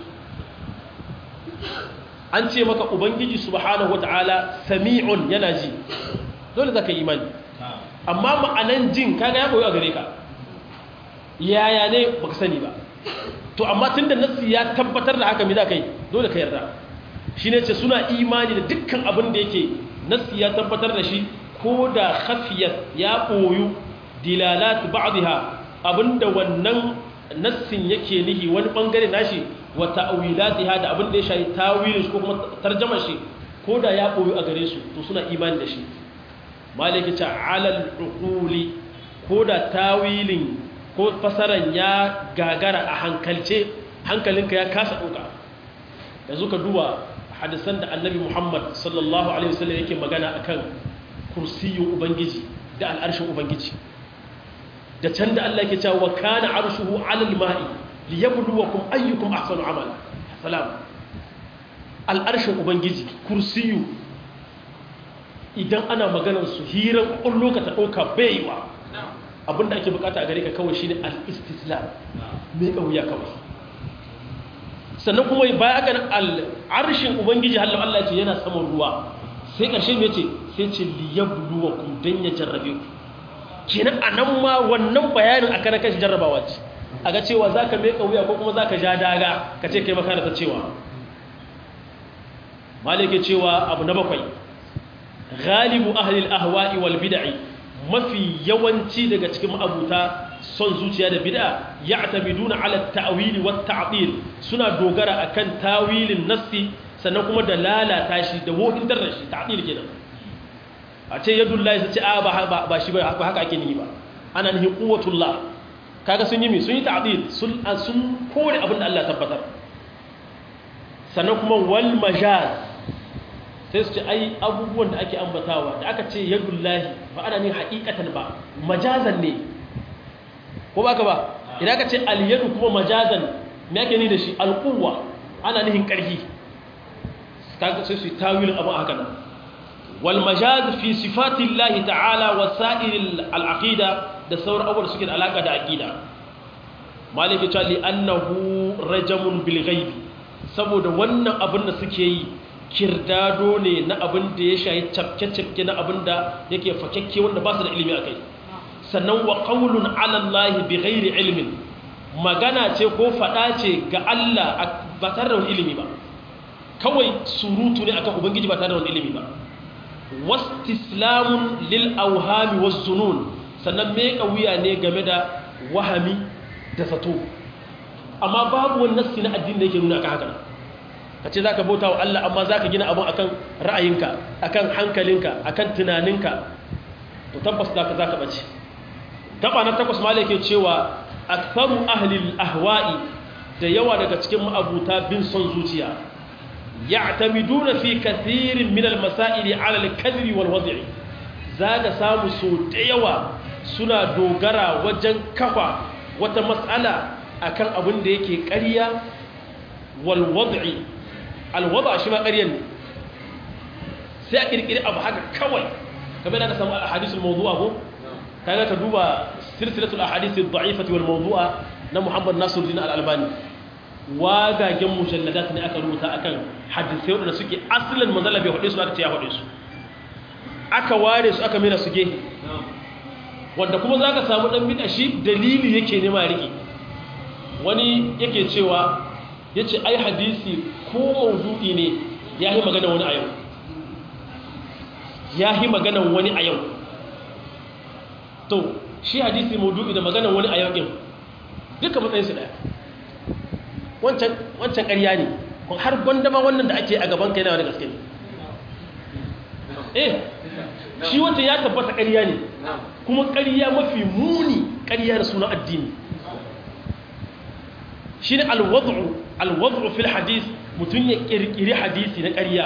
an ce maka ubangiji subhanahu wata'ala sami'un yana ji dole zaka yi imani amma ma'anan jin kaga ya boye a gare ka yaya ne baka sani ba to amma tunda nassi ya tabbatar da haka me za ka yi dole ka yarda shi ne ce suna imani da dukkan abin da yake nassi ya tabbatar da shi ko da khafiyat ya ɓoyu dilalat ba'dha abinda wannan nassin yake nihi wani bangare nashi wa ta'wilatiha da abin da ya shayi tawilin shi ko kuma tarjamar shi ko da ya ɓoyu a gare su to suna imani da shi malaki ta alal uquli ko da tawilin ko fasaran ya gagara a hankalce hankalinka ya kasa ɗauka yanzu ka duba hadisan da annabi muhammad sallallahu alaihi wasallam yake magana akan kursiyin ubangiji da al'arshin ubangiji da can da Allah yake cewa wa kana arshuhu alal ma'i liyabluwakum ayyukum ahsanu amala salam al'arshin ubangiji kursiyu idan ana maganar su hiran kullu ka ta dauka baiwa abinda ake bukata a gare ka kawai shine al-istislam mai kauya kawai sannan kuma baya ga al'arshin ubangiji halin Allah ce yana saman ruwa sai ƙarshe mai ce sai ce liyabluwa ku don ya jarrabe ku kenan a nan ma wannan bayanin a kanan kashi jarrabawa ce a ga cewa za ka mai wuya ko kuma za ka ja daga ka ce kai makana ta cewa malike cewa abu na bakwai galibu ahlil ahwa'i wal bid'i mafi yawanci daga cikin ma'abuta son zuciya da bid'a ya'tamiduna ala ta'wili wat ta'dil suna dogara akan tawilin nassi sannan kuma da lalata shi da wohin da shi ta'dil kenan a ce yadullahi sai ce a ba ba shi ba haka ake nihi ba ana nihi quwwatullah kaga sun yi mi sun yi ta'dil sun sun kore abin da Allah tabbatar sannan kuma wal majaz sai su ce ai abubuwan da ake ambatawa da aka ce yadullahi ba ana nihin haqiqatan ba majazan ne ko ba ka ba idan ka ce aliyadu kuma majazan me ake ni da shi alquwa ana nihin karfi kaga sai su tawilin abin haka nan wal majaz fi sifatillahi ta'ala wa sa'iril al'aqida da sauran abubuwan suke da alaka da aqida maliki ta li annahu rajamun bil ghaibi saboda wannan abin da suke yi kirdado ne na abin da ya shayi cafke-cafke na abin da yake fakekke wanda ba su da ilimi akai sannan wa ƙaunun alallahi bi ghairi ilmin magana ce ko faɗa ce ga Allah ba tare da wani ilimi ba kawai surutu ne akan ubangiji ba tare da wani ilimi ba wastislamun lil auhami wazzunun sannan me wuya ne game da wahami da zato amma babu wani nassi na addini da yake nuna aka haka ka ce za ka bauta wa Allah amma za ka gina abin akan ra'ayinka akan hankalinka akan tunaninka to tabbas za ka za ka ɓace gaba na takwas ma yake cewa aktharu ahli ahwa'i da yawa daga cikin ma'abuta bin son zuciya ya'tamiduna fi kathirin min al-masail 'ala al-kadhib wal wad'i zaga samu so da yawa suna dogara wajen kafa wata mas'ala akan abin da yake ƙarya wal wad'i al wad'a shi ma ƙaryan ne sai a kirkiri abu haka kawai kamar da ka samu al-hadithul mawdu'a ko kaga ka duba silsilatul ahadith ad-da'ifati wal mawdu'a na Muhammad Nasiruddin Al-Albani wagagen mujalladat ne aka rubuta akan hadisai wadanda suke asalin manzala bai hade su aka ce ya hade su aka ware su aka mera su gehe wanda kuma zaka samu dan bid'a shi dalili yake nema riki wani yake cewa yace ai hadisi ko mawdu'i ne yayi magana wani a yau yayi magana wani a yau to shi hadisi maudu'i da maganar wani a yau ɗin duka matsayinsu ɗaya wancan ƙarya ne har gwanda ma wannan da ake a gaban kai na wani gaske ne eh shi wata ya tabbata ƙarya ne kuma ƙarya mafi muni ƙarya da suna addini shi ne alwad'u fil hadis mutum ya ƙirƙiri hadisi na ƙarya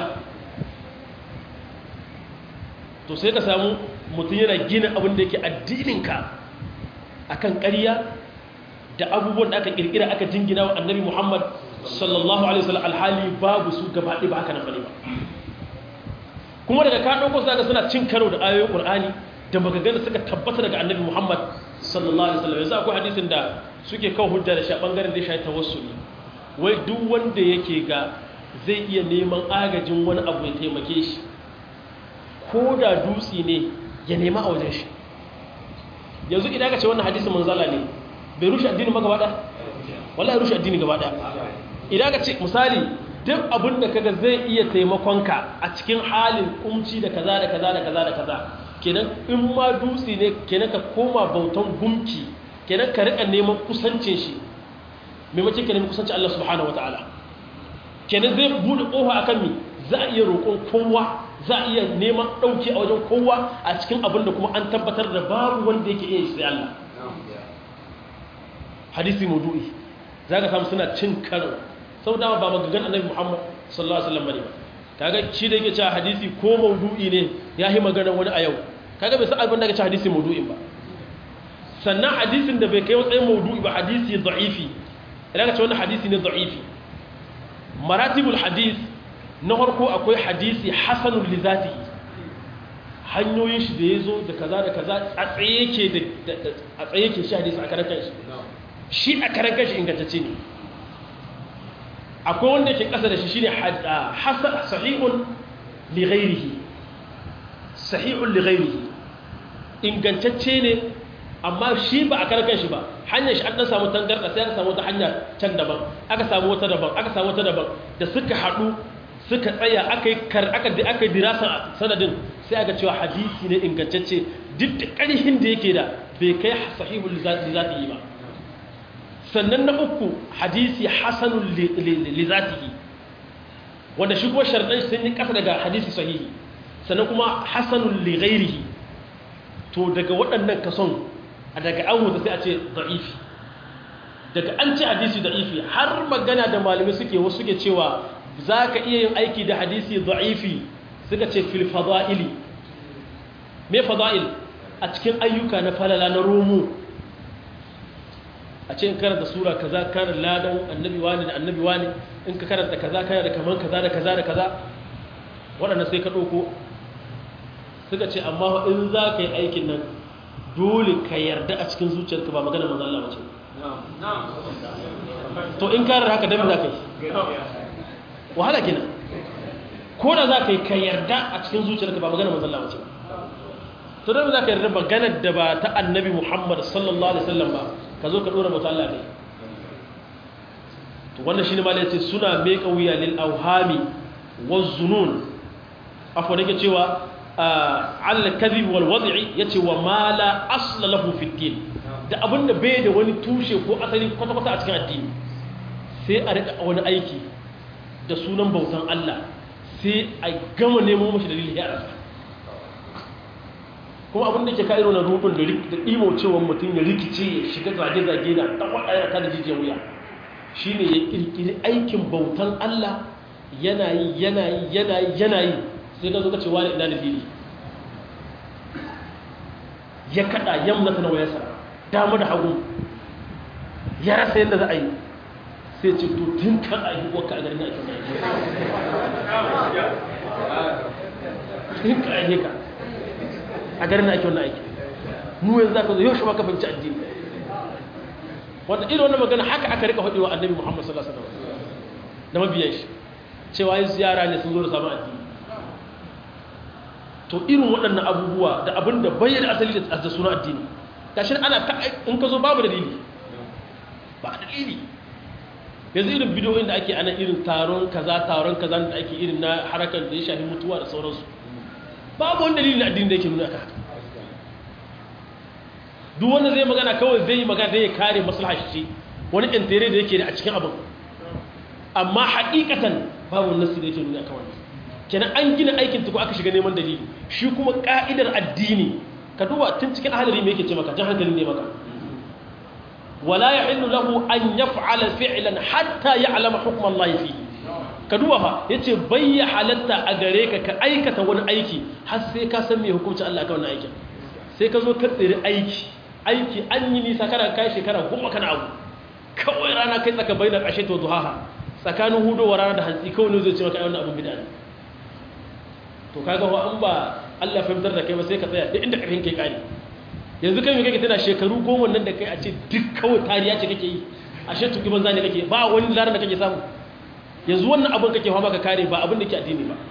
to sai ka samu mutum yana gina abin da yake addininka a kan ƙarya da abubuwan da aka ƙirƙira aka jingina wa annabi muhammad sallallahu alaihi wasallam alhali babu su gaba ɗaya ba haka nan bane ba kuma daga ka ɗauko su suna cin karo da ayoyin ƙur'ani da magagana suka tabbata daga annabi muhammad sallallahu alaihi wasallam yanzu akwai hadisin da suke kawo hujja da shi a ɓangaren da ya shayi tawassuli wai duk wanda yake ga zai iya neman agajin wani abu ya taimake shi ko da dutse ne ya nema a wajen shi yanzu idan ka ce wannan hadisi manzala ne bai rushe addini ba gaba ɗaya wallahi rushe addini gaba ɗaya idan ka ce misali duk abin da kaga zai iya taimakonka a cikin halin kumci da kaza da kaza da kaza da kaza kenan in ma dutse ne kenan ka koma bautan gumki kenan ka rika neman kusancin shi maimakon ka neman kusancin Allah subhanahu wataala kenan zai bude kofa akan mi za a iya roƙon kowa za a iya neman ɗauki a wajen kowa a cikin abin da kuma an tabbatar da babu wanda yake iya sai Allah hadisi maudu'i za ka samu suna cin karo sau dama ba magagan annabi muhammad sallallahu alaihi wasallam bane ba kaga shi da yake cewa hadisi ko maudu'i ne ya yi magana wani a yau kaga bai san abin da yake cewa hadisi maudu'in ba sannan hadisin da bai kai matsayin maudu'i ba hadisi da'ifi idan ka ce wannan hadisi ne da'ifi maratibul hadis na farko akwai hadisi hasanul li zatihi hanyoyin shi da ya zo da kaza da kaza a tsaye yake da a tsaye yake shi hadisi a karan kanshi shi a karan kanshi ingantacce ne akwai wanda ke kasa da shi shine hasan sahihun li ghairihi sahihun li ghairihi ingantacce ne amma shi ba a karan kanshi ba hanyar shi an dan samu tangarda sai aka samu wata hanya can daban aka samu wata daban aka samu wata daban da suka haɗu suka tsaya aka yi kar aka da aka dirasa sanadin sai aka cewa hadisi ne ingantacce duk da ƙarfin da yake da bai kai sahihul lizatihi ba sannan na uku hadisi hasanul lizatihi wanda shi kuma sharɗan sun yi ƙasa daga hadisi sahihi sannan kuma hasanul li ghairihi to daga waɗannan kason daga an wuta sai a ce da'ifi daga an ce hadisi da'ifi har magana da malamai suke wasu suke cewa za ka iya yin aiki da hadisi da'ifi suka ce fil fada'ili me fada'il a cikin ayyuka na falala na romo a ce in karanta sura kaza kana ladan annabi wani da annabi wani in ka karanta kaza kana da kaman kaza da kaza da kaza waɗanda sai ka ɗauko suka ce amma in za ka yi aikin nan dole ka yarda a cikin zuciyarka ba magana manzo Allah bace to in ka haka dan za ka yi wahala gina ko da za ka yi ka yarda a cikin zuciyarka ba magana manzo Allah bace to dan za ka yarda maganar da ba ta annabi Muhammad sallallahu alaihi wasallam ba ka zo ka dora mutu Allah ne to wannan shine malai yace suna meka wuya lil awhami waz zunun afwa nake cewa al kadhib wal wad'i yace wa ma la asla lahu fi din da abinda bai da wani tushe ko asali kwata kwata a cikin addini sai a rika wani aiki da sunan bautan Allah sai a gama nemo mashi dalili ya rasa kuma abin da ke ka irin rubin da ɗimo cewa mutum ya rikice ya shiga zage-zage na ɗan waɗaya ta da jijiyar wuya shi ne ya ƙirƙiri aikin bautan Allah yana yi yana yi yana yi yana yi sai ka zo ka ce wani ina da fili ya kaɗa yamma ta na wayarsa dama da hagu ya rasa yadda za a yi sai ce to tun kan a yi waka a garin ake tun kan a yi ka a garin ake wannan aiki mu yanzu za ka zo yau shi maka fahimci addini wanda irin wannan magana haka aka rika faɗi wa annabi muhammad sallallahu alaihi wasallam da mabiyan shi cewa yin ziyara ne sun zo da samun addini to irin waɗannan abubuwa da abin da bayyana asali da suna addini gashi ana ta in ka zo babu dalili ba dalili yanzu irin bidiyoyin da ake ana irin taron kaza taron kaza da ake irin na harakan da ya shafi mutuwa da sauransu babu wani dalilin addini da yake nuna ka duk wanda zai magana kawai zai yi magana da ya kare maslaha shi wani intere da yake da a cikin abin amma haƙiƙatan babu nasi da yake nuna ka wani kenan an gina aikin tuku aka shiga neman dalili shi kuma ka'idar addini ka duba tun cikin ahalari me yake ce maka jan hankalin ne maka wala yahillu lahu an yaf'ala fi'lan hatta ya'lama hukm Allah fihi ka duba fa yace bayya halatta a gare ka ka aikata wani aiki har sai ka san me hukuncin Allah ka wannan aikin sai ka zo ka tsiri aiki aiki an yi nisa kana kai shekara goma kana abu kawai rana kai tsaka bainar ashe to duhaha tsakanin hudowa rana da hantsi kawai ne zai ce maka ai wannan abun bid'a ne to kaga wa an ba Allah fahimtar da kai ba sai ka tsaya duk inda karfin kai kare yanzu kai me kake tana shekaru goma nan da kai a ce duk kawai tariya ce kake yi ashe tuki banza ne kake ba wani larar da kake samu yanzu wannan abin kake fama ka kare ba abin da ke addini ba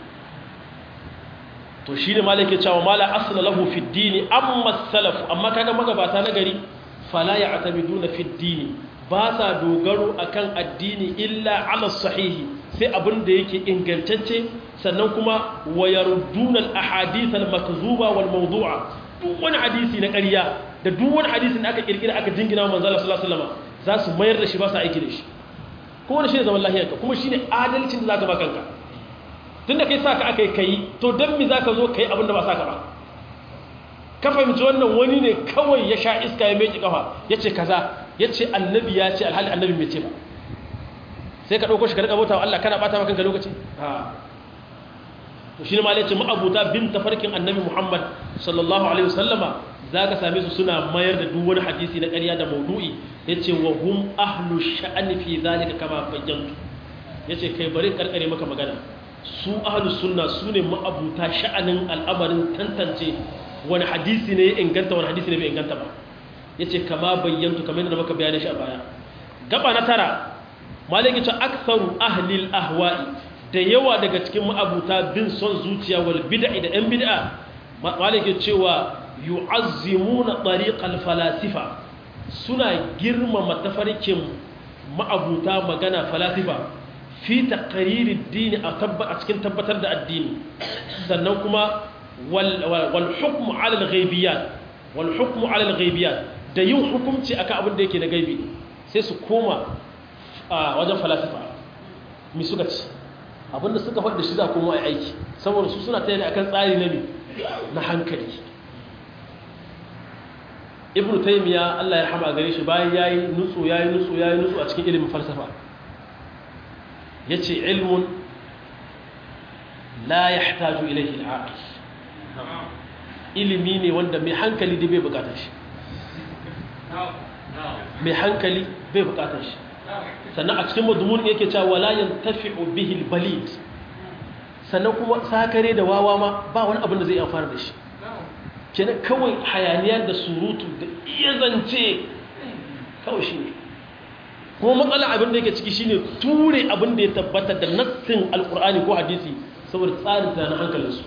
to shi ne malaka cewa mala asla lahu fi dini amma salafu amma kaga magabata na gari fala ya'tamiduna fi ad-din ba sa dogaro akan addini illa ala sahihi sai abin da yake ingantacce sannan kuma wayarduna al-ahadith al-makzuba wal mawdu'a duk wani hadisi na ƙarya da duk wani hadisi da aka kirkira aka jingina manzo Allah sallallahu alaihi wasallam za su mayar da shi ba sa aiki da shi kuma shi ne zaman lahiyarka kuma shi ne adalcin da zaka ba kanka tunda kai saka aka yi kai to dan me zaka zo kai abin da ba saka ba ka fahimci wannan wani ne kawai ya sha iska ya meki kafa yace kaza yace annabi ya ce alhali annabi bai ce ba sai ka dauko shi ka rika bauta wa Allah kana bata maka kanka lokaci ha to shine ma yace ma'abuta bin tafarkin annabi Muhammad sallallahu alaihi wasallama zaka same su suna mayar da duk wani hadisi na ƙarya da maudu'i yace wa hum ahlu sha'ani fi zalika kama bayyantu yace kai bari karkare maka magana su ahlus sunna sune ma'abuta sha'anin al'amarin tantance wani hadisi ne ya inganta wani hadisi ne bai inganta ba yace kama bayyantu kamar yadda maka bayani shi a baya gaba na tara malaki ce aktharu ahli al-ahwa'i da yawa daga cikin ma'abuta bin son zuciya wal bid'a da yan bid'a malaki cewa yu'azzimuna tariqal falasifa suna girmama tafarkin ma'abuta magana falasifa fi taqririd dini a cikin tabbatar da addini sannan kuma wal hukmu ala al ghaibiyat wal hukmu ala al ghaibiyat da yin hukunci akan abin da yake da gaibi sai su koma wajen falasifa mi suka ci abinda suka faɗi shi za kuma ai aiki saboda su suna tayar akan tsari na na hankali ibn taymiya Allah ya rahama gare shi bayan yayi nutsu yayi nutsu yayi nutsu a cikin ilimin falsafa yace ilmun la yahtaju ilayhi al-aqil ilimi ne wanda mai hankali da bai bukatar shi mai hankali bai bukatar shi sannan a cikin madmun yake cewa wala yantafi'u bihi al-balid sannan kuma sakare da wawa ma ba wani abin da zai amfana da shi kenan kawai hayaniya da surutu da iya zance kawai shi ne kuma matsala abin da yake ciki shine ture abin da ya tabbata da nassin alkur'ani ko hadisi saboda tsarin tunanin hankalinsu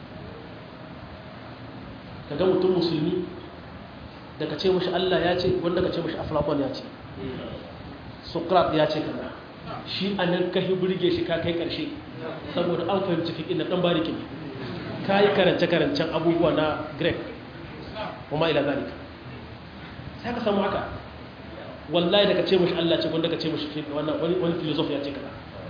ka ga mutum musulmi da ka ce mashi Allah ya ce wanda ka ce mashi aflakon ya ce sokrat ya ce kaza shi a nan ka burge shi ka kai karshe saboda an fahimci fiƙin na ɗan bariki ne ka yi karance-karancen abubuwa na grek kuma ila zalika sai ka samu haka wallahi daga ce mashi Allah ce wanda ka ce mashi wani filosofi ya ce kaza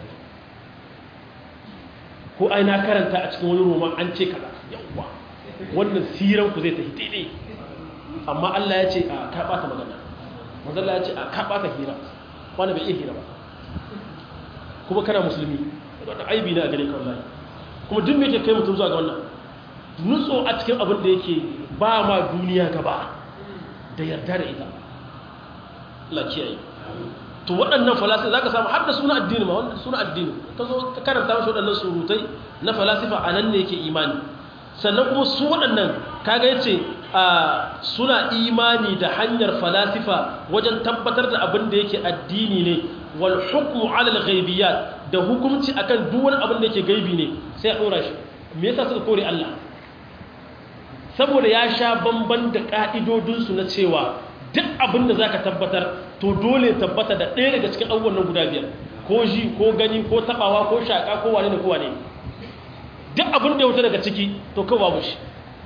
ko ai na karanta a cikin wani roman an ce kaza yawwa wannan siran ku zai tafi daidai amma Allah ya ce a ka bata magana manzo Allah ya ce a ka bata hira wani bai iya hira ba kuma kana musulmi wannan aibi ne a gare ka wallahi kuma duk me yake kai mutum zuwa ga wannan nutso a cikin abin da yake ba ma duniya gaba da yarda da ita Allah kiyaye to waɗannan falasifa zaka samu har da suna addini ma wanda suna addini ka zo ka karanta mashi waɗannan surutai na falasifa a nan ne yake imani sannan kuma su waɗannan kaga yace suna imani da hanyar falasifa wajen tabbatar da abin da yake addini ne wal hukmu ala al ghaibiyat da hukunci akan duk wani abin da yake gaibi ne sai a dora shi me yasa suka kore Allah saboda ya sha bamban da ka'idodin su na cewa duk abin da zaka tabbatar to dole tabbata da ɗaya daga cikin abubuwan nan guda biyar ko ji ko gani ko tabawa ko shaka ko wane ne ko wane duk abin da ya wuce daga ciki to kawai babu shi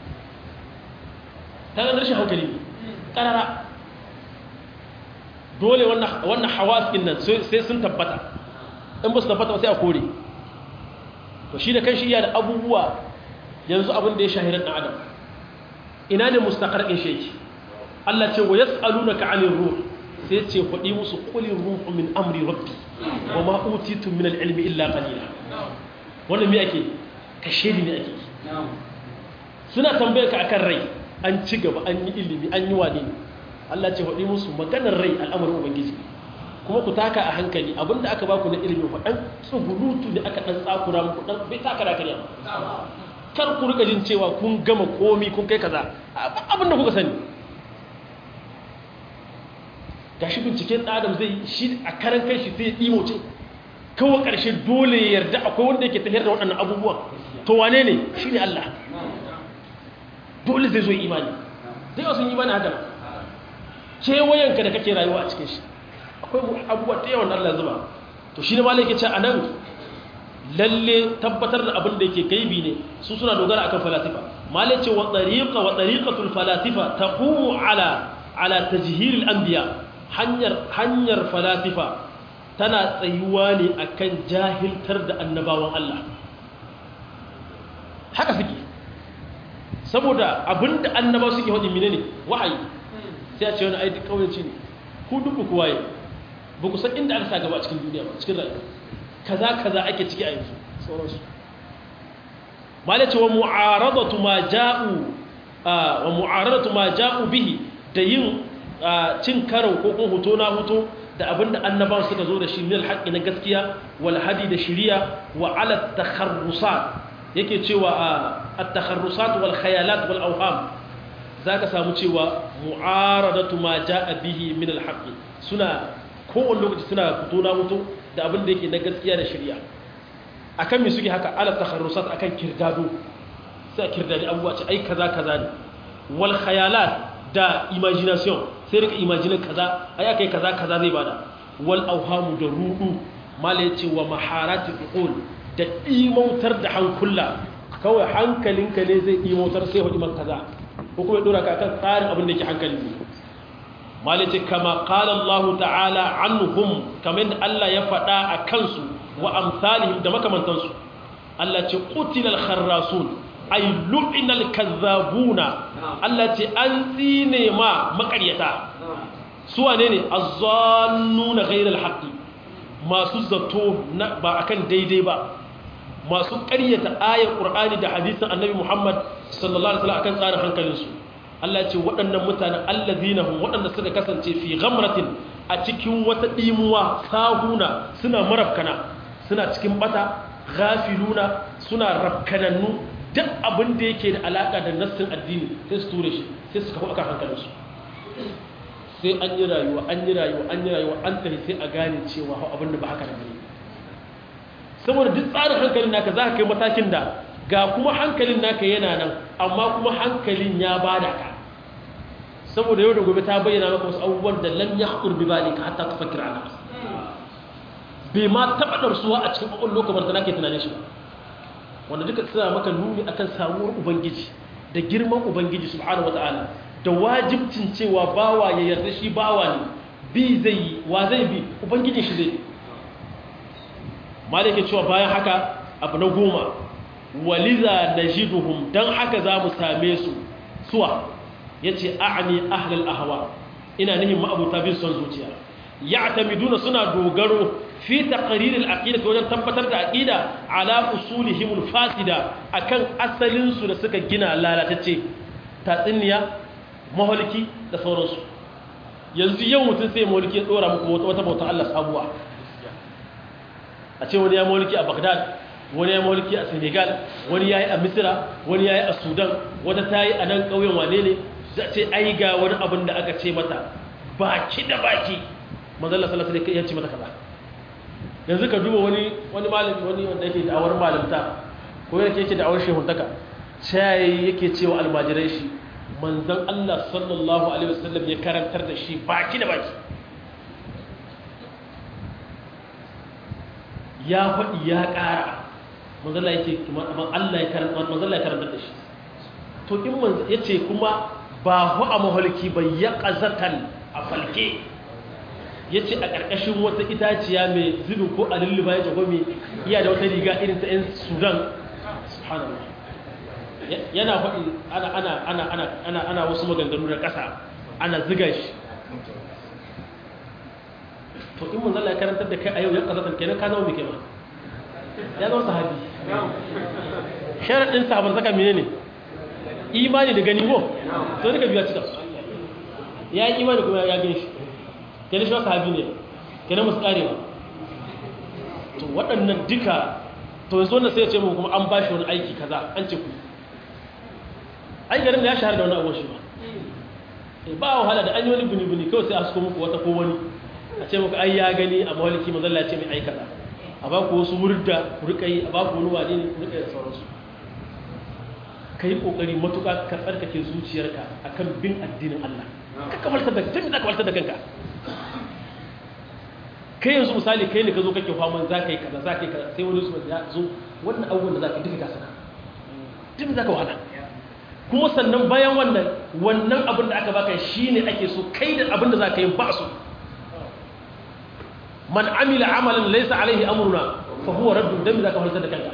ta ga rashin hankali karara dole wannan hawas ɗin nan sai sun tabbata in ba su tabbata sai a kore to shi da kan shi iya da abubuwa yanzu abin da ya shahirar ɗan adam ina ne mustaƙar in sheki Allah ce wa yas'alunaka 'anil ruh sai ce faɗi musu qulir ruhu min amri rabbi wa ma utitu min al-ilmi illa qalila wannan me ake kashe ne ake suna tambayar ka akan rai an ci gaba an yi ilimi an yi wane Allah ce faɗi musu maganar rai al'amarin ubangiji kuma ku taka a hankali abinda aka baku na ilimi fa dan tsugurutu ne aka dan tsakura muku dan bai taka da kariya kar ku rika jin cewa kun gama komi kun kai kaza abinda kuka sani gashi binciken adam zai shi a karan kai shi sai ya ce kawai karshe dole ya yarda akwai wanda yake tafiyar da waɗannan abubuwan to wane ne shi ne Allah dole zai zo imani zai wasu imani haka kewayenka da kake rayuwa a cikin shi akwai abubuwa ta yawan Allah zuba to shi ne ma yake ce a nan lalle tabbatar da abin da yake gaibi ne su suna dogara akan falasifa malai ce wa tariqa wa tariqatul falasifa taqumu ala ala tajhir al anbiya hanyar hanyar falasifa tana tsayuwa ne akan jahiltar da annabawan Allah haka suke saboda abinda annabawa suke hadi menene wahayi sai a ce wani ai kauyanci ne ku dubu ku waye ba ku san inda aka sa gaba a cikin duniya ba cikin rayuwa kaza kaza ake ciki a yanzu sauransu malace wa mu'aradatu ma ja'u wa mu'aradatu ma ja'u bihi da yin cin karo ko kuma hoto na hoto da abinda annabawa suka zo da shi min alhaqi na gaskiya wal hadi da shiriya wa ala takharrusat yake cewa at-takharrusat wal khayalat wal awham zaka samu cewa mu'aradatu ma ja'a bihi min alhaqi suna kowane lokaci suna fito na mutu da abin da yake na gaskiya da shirya a kan mai suke haka ala takharrusat a kan kirdado sai a kirdadi abubuwa ce ai kaza kaza ne wal khayalat da imagination sai rika imaginin kaza ai aka yi kaza kaza zai bada wal auhamu da rudu mala ya ce wa maharati uqul da imautar da hankula kawai hankalinka ne zai imautar sai hudu man kaza ko kuma ya dora ka kan tsarin abin da ke hankali ne malice kama qala Allah ta'ala anhum kamar da Allah ya faɗa a kansu wa amsalihim da makamantansu Allah ce qutilal kharrasun ay lu'inal kazzabuna Allah ce an tsine ma makaryata su wane ne azzannuna ghayral haqqi masu zato ba akan daidai ba masu ƙaryata ayar Qur'ani da hadisin Annabi Muhammad sallallahu alaihi wasallam akan tsarin hankalinsu Allah ce waɗannan mutanen allazina hum waɗanda suka kasance fi ghamratin a cikin wata dimuwa sahuna suna marafkana suna cikin bata ghafiluna suna rafkanannu duk abin da yake da alaka da nassin addini sai su ture shi sai su kafa akan hankalinsu sai an yi rayuwa an yi rayuwa an yi rayuwa an tafi sai a gane cewa abin da ba haka da bane saboda duk tsarin hankalin naka za ka kai matakin da ga kuma hankalin naka yana nan amma kuma hankalin ya bada ka saboda yau da gobe ta bayyana maka wasu abubuwan da lam yahqur bi balika hatta tafakkur ana bai ma taba darsuwa a cikin kokon lokacin da nake tunanin shi ba wanda duka suna maka nuni akan samuwar ubangiji da girman ubangiji subhanahu wataala da wajibcin cewa bawa ya yarda shi bawa ne bi zai yi wa zai bi ubangijin shi zai malike cewa bayan haka abu na goma waliza najiduhum dan haka za mu same su suwa yace a'ni ahlul ahwa ina nihin ma'abuta bin son zuciya ya'tamiduna suna dogaro fi taqrir al-aqida wajen tabbatar da aqida ala usulihim al-fasida akan asalin su da suka gina lalatacce tatsiniya maholiki da sauransu yanzu yau mutum sai maholiki ya dora muku wata bautar Allah sabuwa a ce wani ya maholiki a Baghdad wani ya maholiki a Senegal wani ya yi a Misira wani ya yi a Sudan wata ta yi a nan ƙauyen wane ne za ce ai ga wani abin da aka ce mata baki da baki manzala sallallahu alaihi ya ce mata kaza yanzu ka duba wani wani malami wani wanda yake da awar malamta ko yake yake da awar shehuntaka sai yake cewa almajirai shi manzon Allah sallallahu alaihi wasallam ya karantar da shi baki da baki ya faɗi ya ƙara manzala yake Allah ya karantar da shi to in manzo yace kuma ba hu a mahalki ba ya qazatan a falke yace a ƙarƙashin wata itaciya mai zubi ko a lulluba ya jago mai iya da wata riga irin ta 'yan sudan subhanallah yana faɗi ana ana ana ana ana ana wasu maganganu da ƙasa ana ziga shi to in manzo Allah ya karantar da kai a yau ya qazatan kenan ka zama mai kai ma ya zama sahabi sharadin sahaban saka menene imani da gani ko to duka biya cika ya yi imani kuma ya gani shi kenan shi sahabi ne kenan musu karewa to waɗannan duka to yanzu wannan sai ya ce mu kuma an bashi wani aiki kaza an ce ku ai garin da ya shahara da wani abuwa shi ba ba wahala da an yi wani bini-bini kawai sai a suko muku wata ko wani a ce muku ai ya gani a mawaliki mazalla ce mai aikata a ba ku wasu wurda ku rika yi a ba ku wani wane ne ku rika yi da sauransu ka yi ƙoƙari matuƙa ka tsarkake zuciyarka akan bin addinin Allah ka kamaltar da tun da kamaltar da kanka kai yanzu misali kai ne ka zo kake faman za ka yi kaza za ka yi kaza sai wani su ya zo wannan abubuwan da za ka duka gasa duk za ka wahala kuma sannan bayan wannan wannan abin da aka baka shi ne ake so kai da abin da za ka yi ba su man amila amalan laisa alaihi amruna fa huwa raddun dan za ka halta da kanka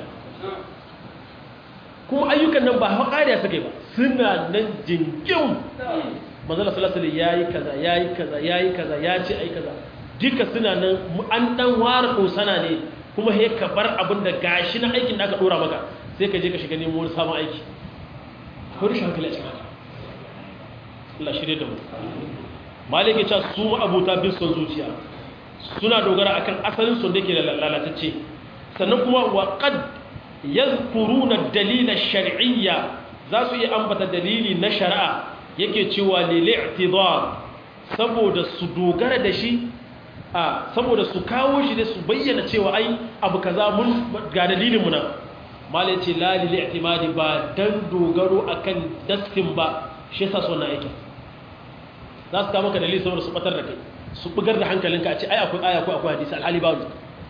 kuma ayyukan nan ba hawa ƙariya suka yi ba suna nan jingin manzala sallallahu alaihi yayi kaza yayi kaza yayi kaza ya ce ai kaza duka suna nan an dan ware dosana ne kuma he ka bar abin da gashi na aikin da aka dora maka sai ka je ka shiga nemo wani sabon aiki ko rashin hankali a cikin haka Allah shirye da mu malike ta su mu abuta bin son zuciya suna dogara akan asalin son da yake lalatacce sannan kuma wa qad yadhkuruna dalila shar'iyya za su yi ambata dalili na shari'a yake cewa lil i'tidar saboda su dogara da shi a saboda su kawo shi da su bayyana cewa ai abu kaza mun ga dalilin mu nan malai ce la lil i'timadi ba dan dogaro akan dastin ba shi yasa so na yake za su kawo maka dalili saboda su batar da kai su bugar da hankalinka a ce ai akwai aya ko akwai hadisi alhali babu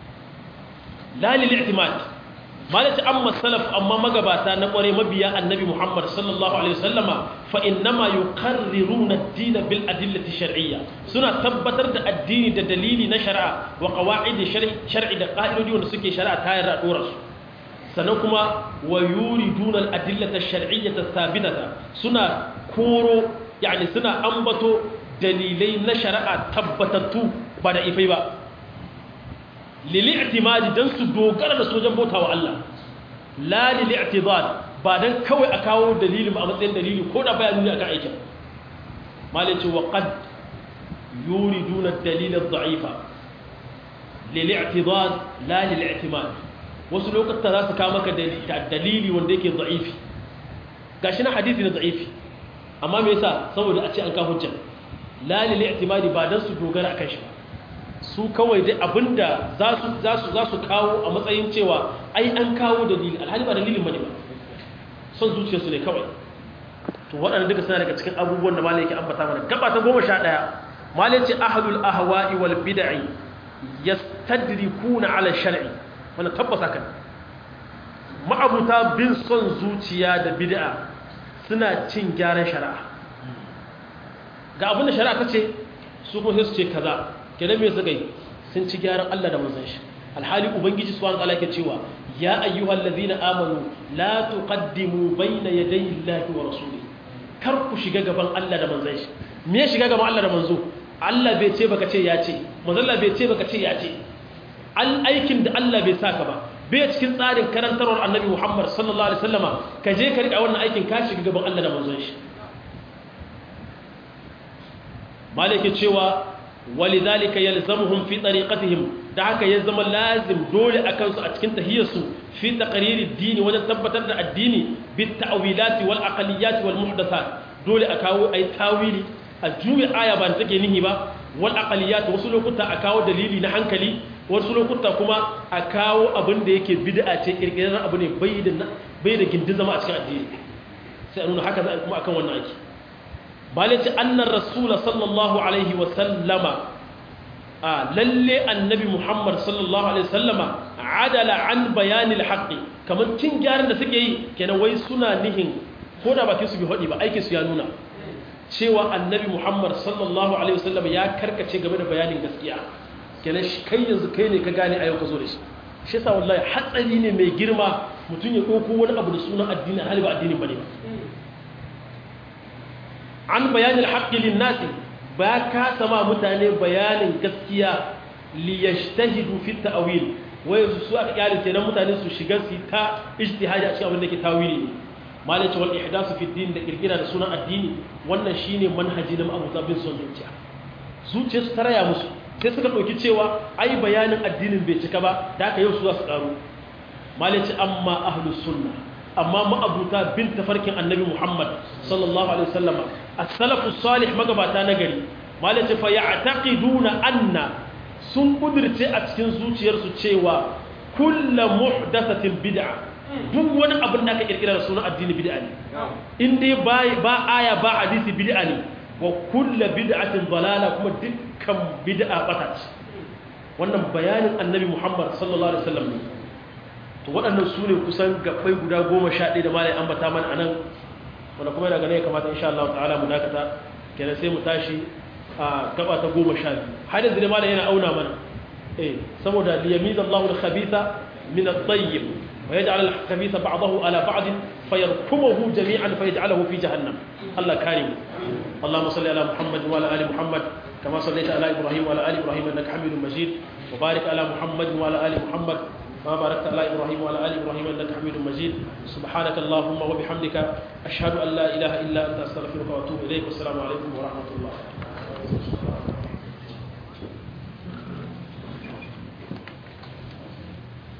la lil i'timadi malati amma salaf amma magabata na kware mabiya annabi Muhammad sallallahu alaihi wasallama fa innama yuqarriruna ad-din bil adillati shar'iyya suna tabbatar da addini da dalili na shari'a wa qawaid shar'i da qa'idodi wanda suke shari'a ta yarda dora su sannan kuma wa yuriduna al-adillata shar'iyyata thabitata suna koro yani suna ambato dalilai na shari'a tabbatattu ba da ifai ba lil'i'timadi dan su dogara da sojan bauta wa Allah la lil'i'tidad ba dan kawai a kawo dalilin a matsayin dalili ko da bayani ne akan aikin malice wa qad yuriduna ad-dalil ad-da'ifa lil'i'tidad la lil'i'timad wasu lokutan za su kawo maka dalili wanda yake da'ifi gashi na hadisi na da'ifi amma me yasa saboda a ce an kawo hujja la lil'i'timadi ba dan su dogara akan shi ba su kawai dai abinda za su kawo a matsayin cewa ai an kawo dalili alhali ba dalilin bane ba son zuciyarsu ne kawai to waɗanda duka suna daga cikin abubuwan da malai yake ambata mana gaba ta goma sha ɗaya malai ce ahlul ahwa'i wal bid'i yastadrikuna ala shar'i wannan tabbas haka ma'abuta bin son zuciya da bid'a suna cin gyaran shari'a ga abinda shari'a ta ce su kuma sai su ce kaza kenan me suka yi sun ci gyaran Allah da manzon shi alhali ubangiji subhanahu wataala yake cewa ya ayyuhal ladhina amanu la tuqaddimu bayna yaday Allahi wa rasuli kar ku shiga gaban Allah da manzon shi me ya shiga gaban Allah da manzo Allah bai ce baka ce ya ce manzon Allah bai ce baka ce ya ce al aikin da Allah bai saka ba bai cikin tsarin karantarwar annabi Muhammad sallallahu alaihi wasallama ka je ka rika wannan aikin ka shiga gaban Allah da manzon shi malike cewa ولذلك يلزمهم في طريقتهم دعك يلزم لازم دول أكنس أتكن تهيسو في تقرير الدين وتثبت الدين بالتأويلات والأقليات والمحدثات دول أكاو أي تاويلي الجوي آية بان تكينيه با والأقليات وصلوا كتا أكاو دليلي نحنكلي وصلوا كتا كما أكاو أبن ديكي بدأة إرقنا أبن بيد بيد جندزما أتكن الدين سألون هكذا كما أكاو النعيك balaci annar rasula sallallahu alaihi wasallama a lalle annabi muhammad sallallahu alaihi wasallama adala an bayanil haqqi kamar cin gyaran da suke yi kenan wai suna nihin ko da bakin su bi hodi ba aikin su ya nuna cewa annabi muhammad sallallahu alaihi wasallama ya karkace game da bayanin gaskiya kenan shi kai yanzu kai ne ka gane ayyuka ka zo da shi shi yasa wallahi hatsari ne mai girma mutum ya ɗauko wani abu da sunan addini hali ba addini bane ba an bayanin haƙƙilin nasi ba ka sama mutane bayanin gaskiya liyashtahidu fi ta'wil wai su aka kyale kenan mutane su shiga su ta ijtihadi a cikin abin da ke tawili ne malai ce wal ihdasu fi din da kirkira da sunan addini wannan shine manhaji na Abu Zabin son zuciya zuciya su taraya musu sai suka dauki cewa ai bayanin addinin bai cika ba da haka yau su za su karo malai ce amma ahlus sunna amma ma'abuta bin tafarkin annabi Muhammad sallallahu alaihi wasallama as-salafu salih magabata na gari malaci fa ya'taqiduna anna sun kudirce a cikin zuciyarsu cewa kullu muhdathatin bid'a duk wani abin da aka kirkira da sunan addini bid'a ne in dai ba aya ba hadisi bid'a ne wa kullu bid'atin dalala kuma dukkan bid'a bata ce wannan bayanin annabi Muhammad sallallahu alaihi wasallam ne to waɗannan su ne kusan gabbai guda goma sha ɗaya da malai ambata mana anan wanda kuma daga ne ya kamata insha Allah ta'ala mu dakata kenan sai mu tashi a gaba ta goma sha biyu har yanzu ne malai yana auna mana eh saboda liyamiza Allahu al-khabitha min at-tayyib ويجعل الخبيث بعضه على بعض فيركمه جميعا فيجعله في جهنم الله كريم اللهم صل على محمد وعلى ال محمد كما صليت على ابراهيم وعلى ال ابراهيم انك حميد مجيد وبارك على محمد وعلى ال محمد كما باركت على ابراهيم وعلى ال ابراهيم انك حميد مجيد سبحانك اللهم وبحمدك اشهد ان لا اله الا انت استغفرك واتوب اليك والسلام عليكم ورحمه الله